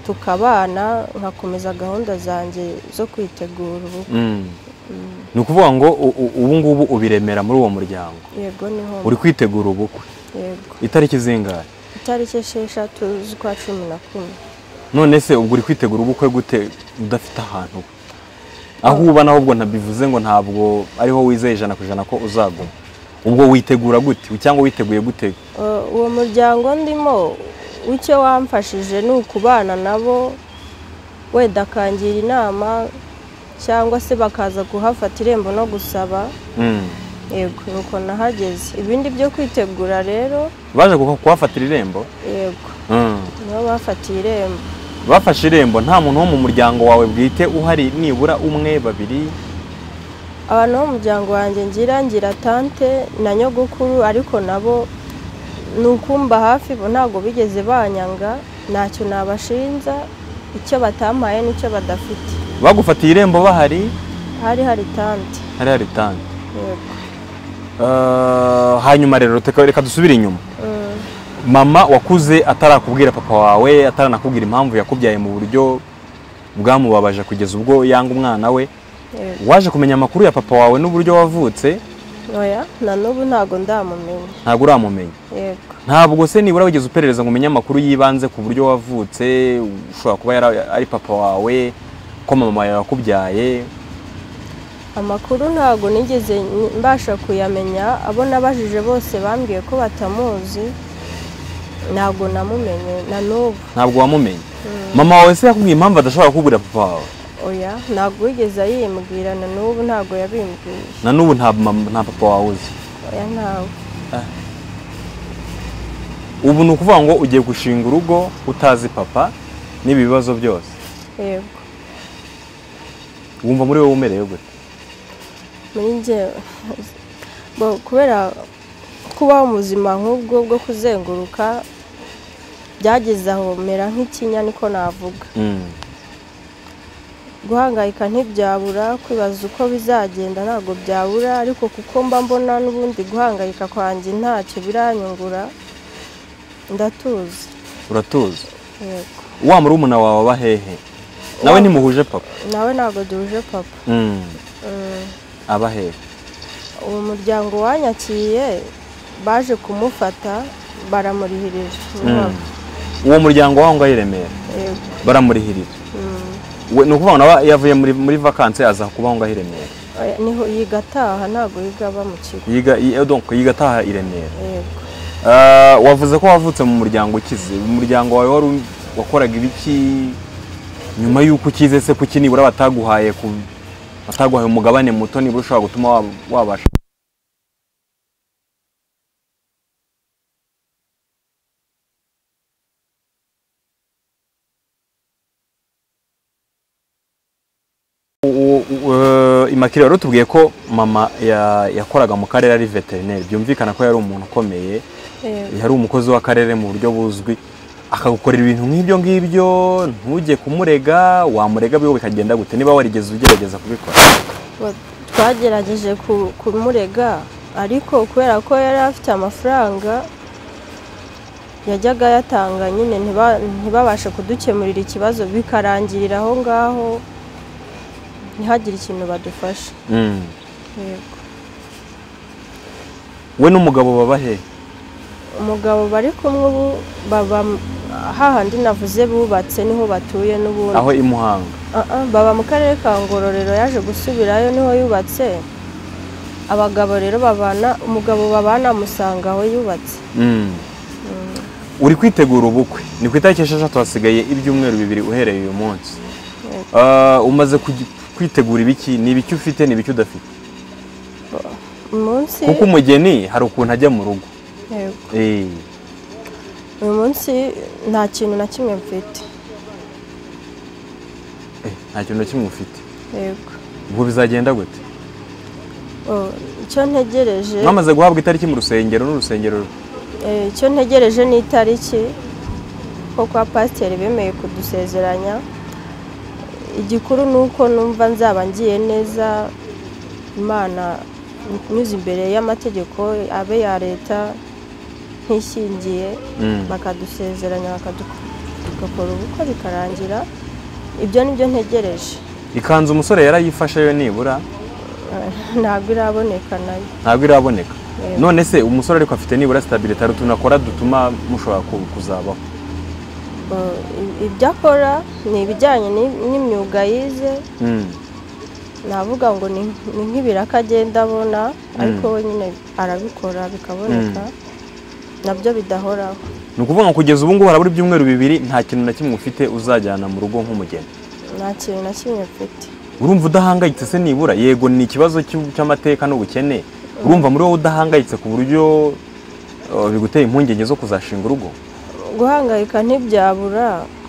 tukabana nkakomeza gahunda zanjye zo kwitegura ubukwe mm. ni ukuvuga ngo u- u- ubu ngubu ubiremera muri uwo muryango yego niho uri kwitegura ubukwe yego itariki zingahe itariki esheshatu z'ukwa cumi na kumwe none se ubwo uri kwitegura ubukwe gute udafite ahantu uba? aho uba nahubwo ntabivuze ngo ntabwo ariho wizeye ijana ku ijana ko uzaguma ubwo witegura gute cyangwa witeguye gute Uh, uwo muryango ndimo icyo wamfashije ni ukubana nabo wenda akangira inama cyangwa se bakaza kuhafata irembo no gusaba Mm. yego nuko nahageze ibindi byo kwitegura rero baje kuko- kuhafatira irembo yego Mm. nibo bafatiye irembo bafashe irembo nta muntu wo mu muryango wawe bwite uhari nibura umwe babiri abantu bo mu muryango wanjye ngira ngira tante na nyogokuru ariko nabo ni ukumba hafi bo ntabwo bigeze banyanga ntacyo nabashinja icyo batampaye n'icyo badafite bagufatiye irembo bahari hari hari tante hari hari tante yego Ah, hanyuma rero teka- reka dusubire inyuma Mm, mama wakuze atarakubwira papa wawe ataranakubwira impamvu yakubyaye mu buryo bwamubabaje kugeza ubwo yanga umwana we yego. waje kumenya amakuru ya papa wawe n'uburyo wavutse oya na n'ubu ntabwo ndamumenya ntabwo uramumenya yego ntabwo se nibura wigeze uperereza ngo umenye amakuru yibanze ku buryo wavutse ushobora kuba yari- ari papa wawe ko mama yawe yakubyaye amakuru ntabwo nigeze ni- mbasha kuyamenya abo nabajije bose bambwiye ko batamuzi ntabwo namumenye na n'ubu ntabwo wamumenye mama wawe se yakubwiye impamvu adashobora kukubwira papa wawe oya ntabwo wigeze ayimbwira na n'ubu ntabwo yabimbwiye na n'ubu nta mama- nta papa wawe uzi oya ntawe ubu ni ukuvuga ngo ugiye gushinga urugo utazi papa n'ibi bibazo byose yego wumva muri wowe umerewe gute muri njyewe bo kubera kubaho mu buzima nk'ubwo bwo kuzenguruka byageze aho mera nk'ikinya niko navuga guhangayika ntibyabura kwibaza uko bizagenda ntabwo byabura ariko kuko mba mbona n'ubundi guhangayika kwanjye ntacyo biranyungura ndatuzi uratuzi yego wa murumuna wawe aba hehe nawe ntimuhuje papa nawe ntabwo duhuje papa Mm. aba hehe uwo muryango wanyakiye baje kumufata baramurihirije Mm. uwo muryango wawe ngo ari i remera Yego. baramurihirira Mm. we ni ukuvuga ngo nawe yavuye muri muri vakansi aza kubaho ngo aho i remera Oya, niho yiga ataha ntabwo yiga aba mu kigo yiga i- eh, donc yiga ataha i remera yego Ah, wavuze ko wavutse mu muryango ukize umuryango wawe wari u- wakoraga ibiki nyuma y'uko ukize se kuki nibura bataguhaye ku bataguhaye umugabane muto nibura ushobora gutuma wab- wabasha imakire wari utubwiye ko mama ya- yakoraga mu karere ari veterineri byumvikana ko yari umuntu ukomeye yari umukozi w'akarere mu buryo buzwi akagukorera ibintu nk'ibyo ngibyo ntujye kumurega wamurega biwe bikagenda gute niba warigeze ugerageza kubikora Wa- twagerageje ku- kumurega ariko kubera ko yari afite amafaranga yajyaga yatanga nyine ntiba- ntibabashe kudukemurira ikibazo bikarangirira aho ngaho ntihagire ikintu badufasha Mm. Yego. we n'umugabo baba he umugabo bari kumwe ubu baba hahandi navuze bubatse niho batuye n'ubundi aho i muhanga Ah, ah, baba mu karere ka ngororero yaje gusubirayo niho yubatse abagabo rero babana umugabo babana amusanga aho yubatse Mm. uri kwitegura ubukwe ni ku itariki esheshatu hasigaye ibyumweru bibiri uhereye uyu munsi Yego. Ah, umaze kugi- kwitegura ibiki ni ibiki ufite ni ibiki udafite umunsi kuko umugeni hari ukuntu ajya mu rugo Yego. Eh, uyu munsi nta kintu na kimwe mfite eh, nta kintu na kimwe ufite yego ubwo bizagenda gute Oh, icyo ntegereje mwamaze guhabwa itariki mu rusengero n'urusengero eh, icyo ntegereje ni itariki ko kwa pasiteri bemeye kudusezeranya igikuru ni uko numva nzaba ngiye neza imana nyuze imbere y'amategeko abe ya leta ntishingiye Mm. bakadusezeranya bakadu- tugakora ubukwe bikarangira ibyo ni byo ntegereje ikanzu umusore yarayifashe yo nibura Eh, ntabwo iraboneka nayo ntabwo iraboneka Yego. none se umusore ariko afite nibura sitabiriti hari utuntu akora dutuma mushobora ku- kuzabaho Eh, ibyo akora ni ibijyanye ni- n'imyuga yize Mm. navuga ngo ni ni nk'ibiraka agenda abona ariko we nyine arabikora bikaboneka nabyo bidahoraho ni ukuvuga ngo kugeza ubu ngubu harabura ibyumweru bibiri nta kintu na kimwe ufite uzajyana mu rugo nk'umugeni nta kintu na kimwe mfite urumva udahangayitse se nibura yego ni ikibazo cy'u- cy'amateka n'ubukene urumva muri wowe udahangayitse ku buryo uh, biguteye impungenge zo kuzashinga urugo guhangayika ntibyabura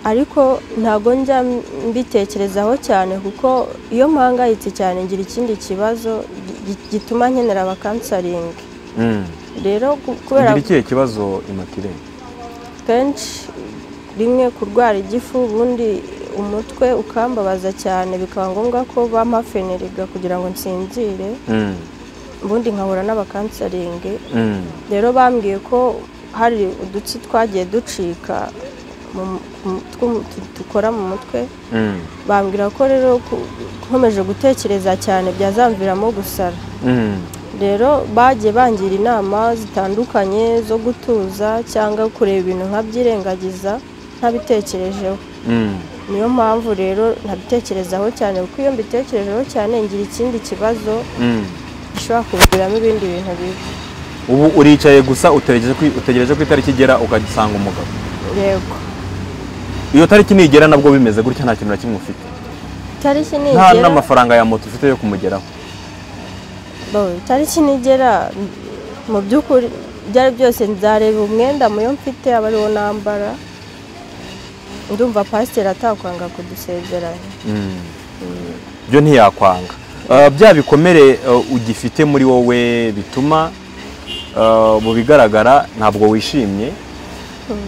ariko ntabwo njya mbitekerezaho cyane kuko iyo mpangayitse cyane ngira ikindi kibazo gi- gituma nkenera abakansaringi Mm. rero ku- kubera ugira ikihe kibazo imakire kenshi rimwe kurwara igifu ubundi umutwe ukambabaza cyane bikaba ngombwa ko bampa feneriga kugira ngo nsinzire Mm. ubundi nkahura n'abakansaringi Mm. rero bambwiye ko hari udutsi twagiye ducika mu- mu- two- tu- dukora mu mutwe Mm. bambwira ko rero ku- nkomeje gutekereza cyane byazamviramo gusara Mm. rero bagiye bangira inama zitandukanye zo gutuza cyangwa kureba ibintu nkabyirengagiza ntabitekerejeho Mm. niyo mpamvu rero ntabitekerezaho cyane kuko iyo mbitekerejeho cyane ngira ikindi kibazo Mm. gishobora kuviramo ibindi bintu bibi ubu uricaye gusa utegereje ko- utegereje ko itariki igera ugasanga umugabo yego iyo tariki nigera nabwo bimeze gutya nta kintu na kimwe ufite itariki nta nigera n'amafaranga ya moto ufite yo kumugeraho Bo, itariki nigera mu by'ukuri ibyo ari byose nzareba umwenda muyo mfite aba ariwo nambara ndumva pasiteri atakwanga kudusezeranya Mm. byo ntiyakwanga Uh, bya bikomere uh, ugifite muri wowe bituma uh, mu bigaragara ntabwo wishimye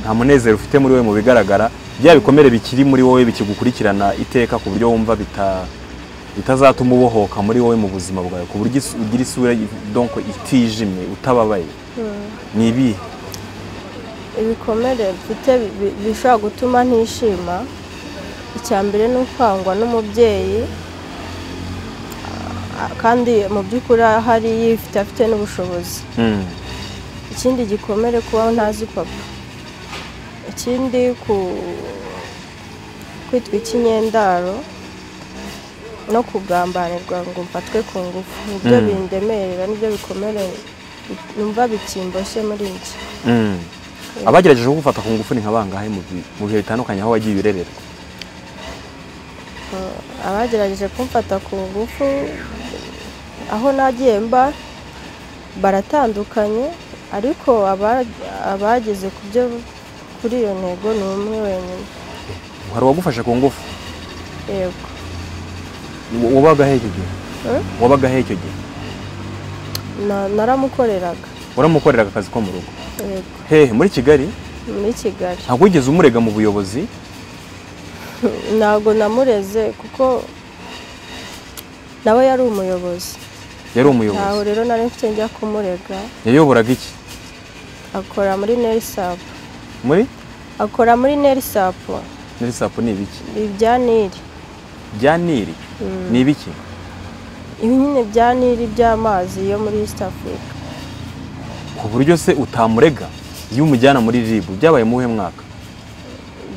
nta munezero ufite muri wowe mu bigaragara bya bikomere bikiri muri wowe bikigukurikirana iteka ku buryo wumva bita- bitazatuma ubohoka muri wowe mu buzima bwawe ku buryo isu- ugira isura donc itijimye utababaye ni ibihe ibikomere mfite bi- bi- bishobora gutuma ntishima icya mbere ni ukwangwa n'umubyeyi a- kandi mu by'ukuri ahari yifite afite n'ubushobozi Mm. ikindi gikomere kubaho ntazi papa ikindi ku kwitwa ikinyendaro no kugambanirwa ngo mfatwe ku ngufu nibyo Mm. bindemerera nibyo bikomere numva bikimboshye muri iki Mm. abagerageje kugufata ku ngufu ni nka bangahe mu bi- mu bihe bitandukanye aho wagiye urererwa abagerageje kumfata ku ngufu aho nagiye mba baratandukanye ariko aba- abageze ku byo kuri iyo ntego ni umwe wenyine hari uwagufashe ku ngufu yego wabaga he icyo gihe Eh? wabaga he icyo gihe Na- naramukoreraga waramukoreraga akazi ko mu rugo yego hehe muri kigali muri kigali ntabwo wigeze umurega mu buyobozi ntabwo namureze kuko nawe yari umuyobozi yari ntaho umuyobozi rero nari mfite njya kumurega yayoboraga iki akora muri nerisapu muri akora muri nerisapu nerisapu ni ibiki ibya niri bya nili ni ibiki ibi nyine bya niri by'amazi yo muri east africa ku buryo se utamurega iyo umujyana muri ribu byabaye mu uwuhe mwaka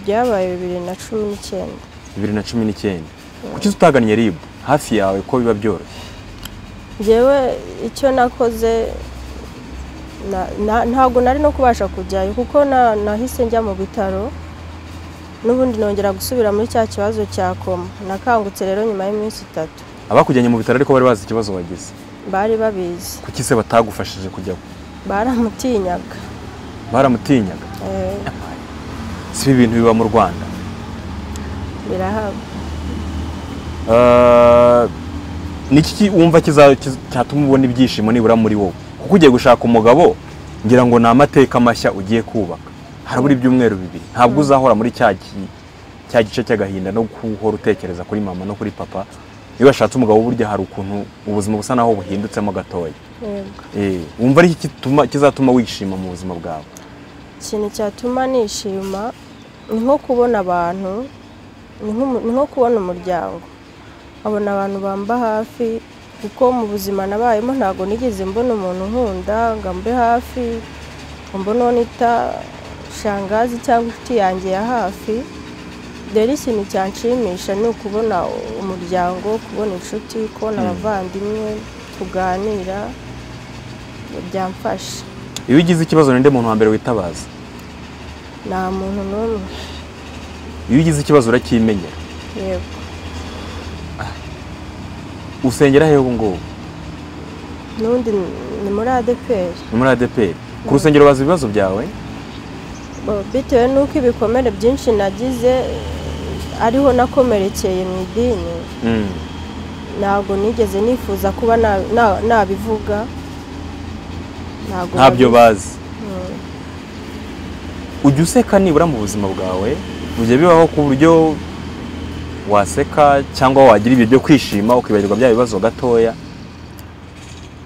byabaye bibiri na cumi n'icyenda bibiri na cumi n'icyenda kuki utagannye ribu hafi yawe ko biba byoroshye njyewe icyo nakoze na- na- ntabwo nari no kubasha kujyayo kuko na- nahise njya mu bitaro n'ubundi nongera gusubira muri cya kibazo cya koma nakangutse rero nyuma y'iminsi itatu abakujyanye mu bitaro ariko bari bazi ikibazo wagize bari babizi kuki se batagufashije kujya baramutinyaga baramutinyaga Eh, si ibi bintu biba mu rwanda birahaba Ah, ni iki ki- wumva kiza- kiz- cyatuma ubona ibyishimo nibura muri wowe kuko ugiye gushaka umugabo ngira ngo ni amateka mashya ugiye kubaka harabura ibyumweru bibiri ntabwo uzahora muri cya gi- cya gice cy'agahinda no guhora utekereza kuri mama no kuri papa iyo washatse umugabo burya hari ukuntu ubuzima busa naho buhindutsemo gatoya yego Eh, wumva ari iki gituma- kizatuma wishima mu buzima bwawe ikintu cyatuma nishima ni nko kubona abantu ni nk'umu- ni nko kubona umuryango abona abantu bamba hafi kuko mu buzima nabayemo ntabwo nigeze mbona umuntu nkunda ngo ambe hafi ngo mbone uwo nita shangazi cyangwa inshuti yanjye ya hafi rero ikintu cyanshimisha ni ukubona umuryango kubona inshuti kubona abavandimwe tuganira byamfasha iyo ugize ikibazo ninde muntu wa mbere witabaza nta muntu n'umwe iyo ugize ikibazo urakimenyera yego usengera hehe ubu ngubu n'undi ni muri adeperi ni muri adeperi ku rusengero bazi ibibazo byawe Bo- bitewe n'uko ibikomere byinshi nagize ariho nakomerekeye mu idini Mm. ntabwo nigeze nifuza kuba na- na- nabivuga ntabwo ntabyo nabi- bazi Mm. ujya useka nibura mu buzima bwawe ujya bibaho ku buryo waseka cyangwa wagira ibiryo kwishima ukibagirwa bya bibazo gatoya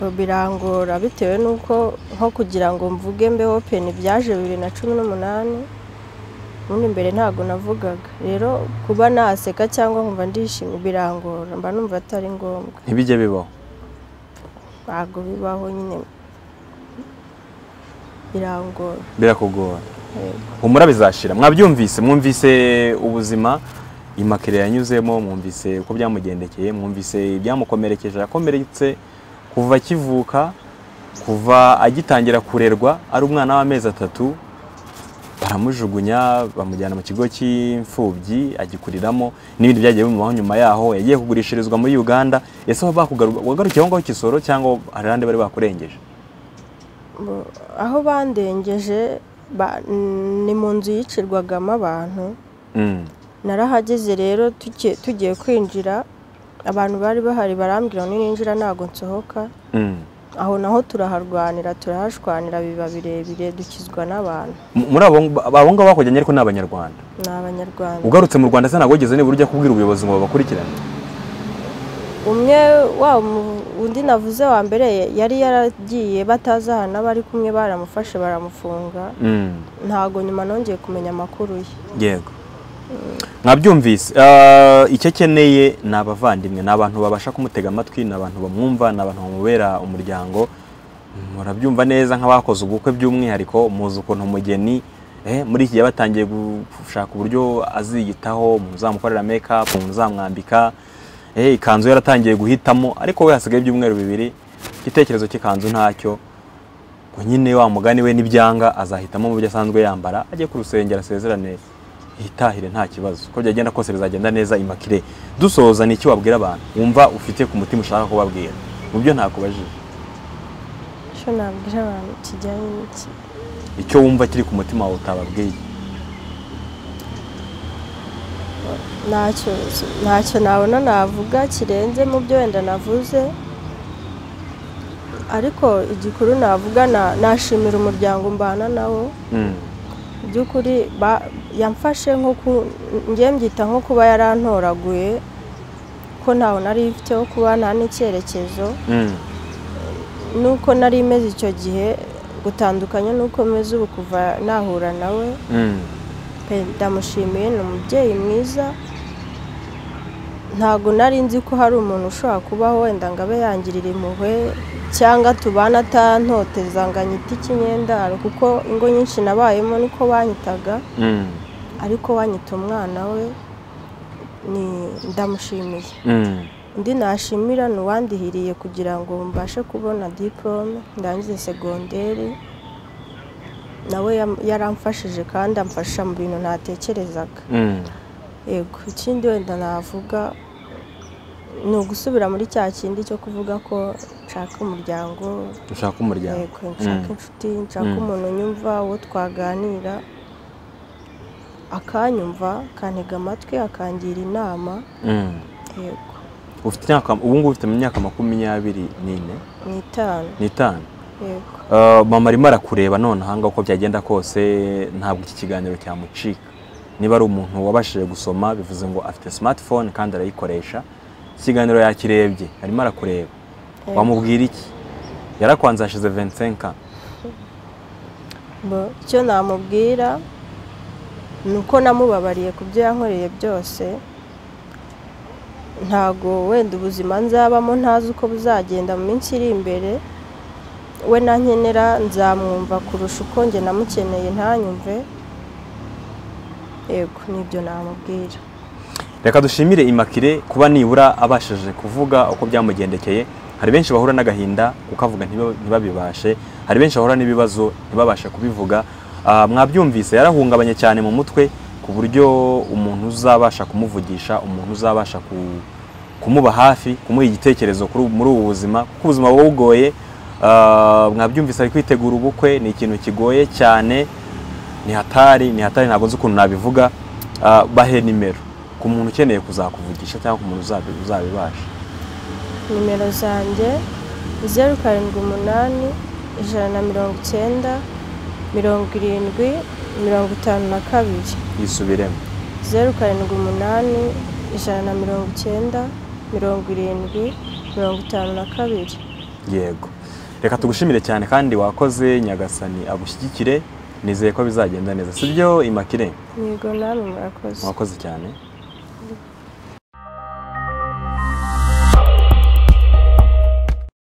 Bo birangora bitewe n'uko nko kugira ngo mvuge mbe openi byaje bibiri na cumi n'umunani ubundi mbere ntabwo navugaga rero kuba naseka cyangwa nkumva ndishimye birangora mba numva atari ngombwa ntibijya bibaho ntabwo bibaho nyine birangora birakugora yego. humura bizashira mwabyumvise mwumvise ubuzima imakere yanyuzemo mwumvise uko byamugendekeye mwumvise ibyamukomerekeje yakomeretse kuva akivuka kuva agitangira kurerwa ari umwana w'amezi atatu baramujugunya bamujyana mu kigo cy'imfubyi agikuriramo n'ibindi byagiye bimubaho nyuma yaho yagiye kugurishirizwa muri uganda ese aho bakugaru- wagarukiye aho ngaho kisoro cyangwa hari ahandi bari bakurengeje Bo- aho bandengeje ba- ni mu nzu yicirwagamo abantu Mm. narahageze rero tugiye- tugiye kwinjira abantu bari bahari barambwira ngo ninjira ntabwo nsohoka Mm. aho naho turaharwanira turahashwanira biba birebire dukizwa n'abantu M- muri abo abo ngabo bakujyanye ariko ni abanyarwanda ni abanyarwanda ugarutse mu rwanda se ntabwo wigeze nibura ujya kubwira ubuyobozi ngo babakurikirane umwe wa mu- undi navuze wa mbere yari yaragiye batazi ahantu aba ari kumwe baramufashe baramufunga ntabwo nyuma nongeye kumenya amakuru ye yego mwabyumvise Ah, icyo akeneye ni abavandimwe ni abantu babasha kumutega amatwi ni abantu bamwumva ni abantu bamubera umuryango murabyumva neza nk'abakoze ubukwe by'umwihariko muzi ukuntu umugeni eh, muri iki gihe batangiye gushaka uburyo aziyitaho muzamukorera make up muzamwambika eh, ikanzu yaratangiye guhitamo ariko we hasigaye ibyumweru bibiri igitekerezo cy'ikanzu ntacyo ngo nyine wa mugani we n'ibyanga azahitamo mu byo asanzwe yambara ajye ku rusengero asezerane yitahire nta kibazo uko byagenda kose bizagenda neza imakire dusohoza ni iki wabwira abantu wumva ufite ku mutima ushaka kubabwira mu byo ntakubajije icyo nabwira abantu kijyanye n'iki icyo wumva kiri ku mutima wawe utababwiye ntacyo ntacyo nabona navuga kirenze mu byo wenda navuze ariko igikuru navuga na- nashimira umuryango mbana nawo Mm. by'ukuri ba- yamfashe nko ku njye mbyita nko kuba yarantoraguye ko ntawe nari mfite wo kuba nta n'icyerekezo Mm. nuko nari meze icyo gihe gutandukanye nuko meze ubu kuva nahura nawe Mm. pe ndamushimiye ni umubyeyi mwiza ntabwo nari nzi ko hari umuntu ushobora kubaho wenda ngo abe yangirira impuhwe cyangwa tubana atantoteza ngo anyite ikinyendaro kuko ingo nyinshi nabayemo niko banyitaga Mm. ariko wanyita umwana we ni- ndamushimiye Mm. undi nashimira ni uwandihiriye kugira ngo mbashe kubona diporome ndangize segonderi nawe yam- yaramfashije kandi amfasha mu bintu ntatekerezaga Mm. yego ikindi wenda navuga ni ugusubira muri cya kindi cyo kuvuga ko nshaka umuryango ushaka umuryango yego nshaka inshuti nshaka Mm. umuntu unyumva uwo twaganira akanyumva akantega amatwi akangira inama Mm. yego ufite imyaka ubu ngubu ufite mu myaka makumyabiri n'ine ni itanu n'itanu yego Uh, mama arimo arakureba none ahanga uko byagenda kose ntabwo iki kiganiro cyamucika niba ari umuntu wabashije gusoma bivuze ngo afite smartphone kandi arayikoresha ikiganiro yakirebye arimo arakureba Yego. wamubwira iki yarakwanze hashize 25 ans. Bo- icyo namubwira ni uko namubabariye ku byo yankoreye byose ntago wenda ubuzima nzabamo ntazi uko buzagenda mu minsi iri imbere we na nkenera nzamwumva kurusha uko njye namukeneye ntanyumve yego nibyo namubwira reka dushimire imakire kuba nibura abashije kuvuga uko byamugendekeye hari benshi bahura n'agahinda kukavuga ntiba- ntibabibashe hari benshi bahura n'ibibazo ntibabashe kubivuga Ah, mwabyumvise yarahungabanye cyane mu mutwe ku buryo umuntu uzabasha kumuvugisha umuntu uzabasha ku- kumuba hafi kumuha igitekerezo kuri- muri ubu buzima kuko ubuzima buba bugoye Ah, mwabyumvise ari kwitegura ubukwe ni ikintu kigoye cyane ni hatari ni hatari ntabwo nzi ukuntu nabivuga Ah, bahe nimero ku muntu ukeneye kuzakuvugisha cyangwa ku muntu uzabi- uzabibasha nimero zanjye zeru karindwi umunani ijana na mirongo icyenda mirongo irindwi mirongo itanu na kabiri yisubiremo zeru karindwi umunani ijana na mirongo icyenda mirongo irindwi mirongo itanu na kabiri yego reka tugushimire cyane kandi wakoze nyagasani agushyigikire nizeye ko bizagenda neza sibyo imakire yego namwe murakoze wakoze cyane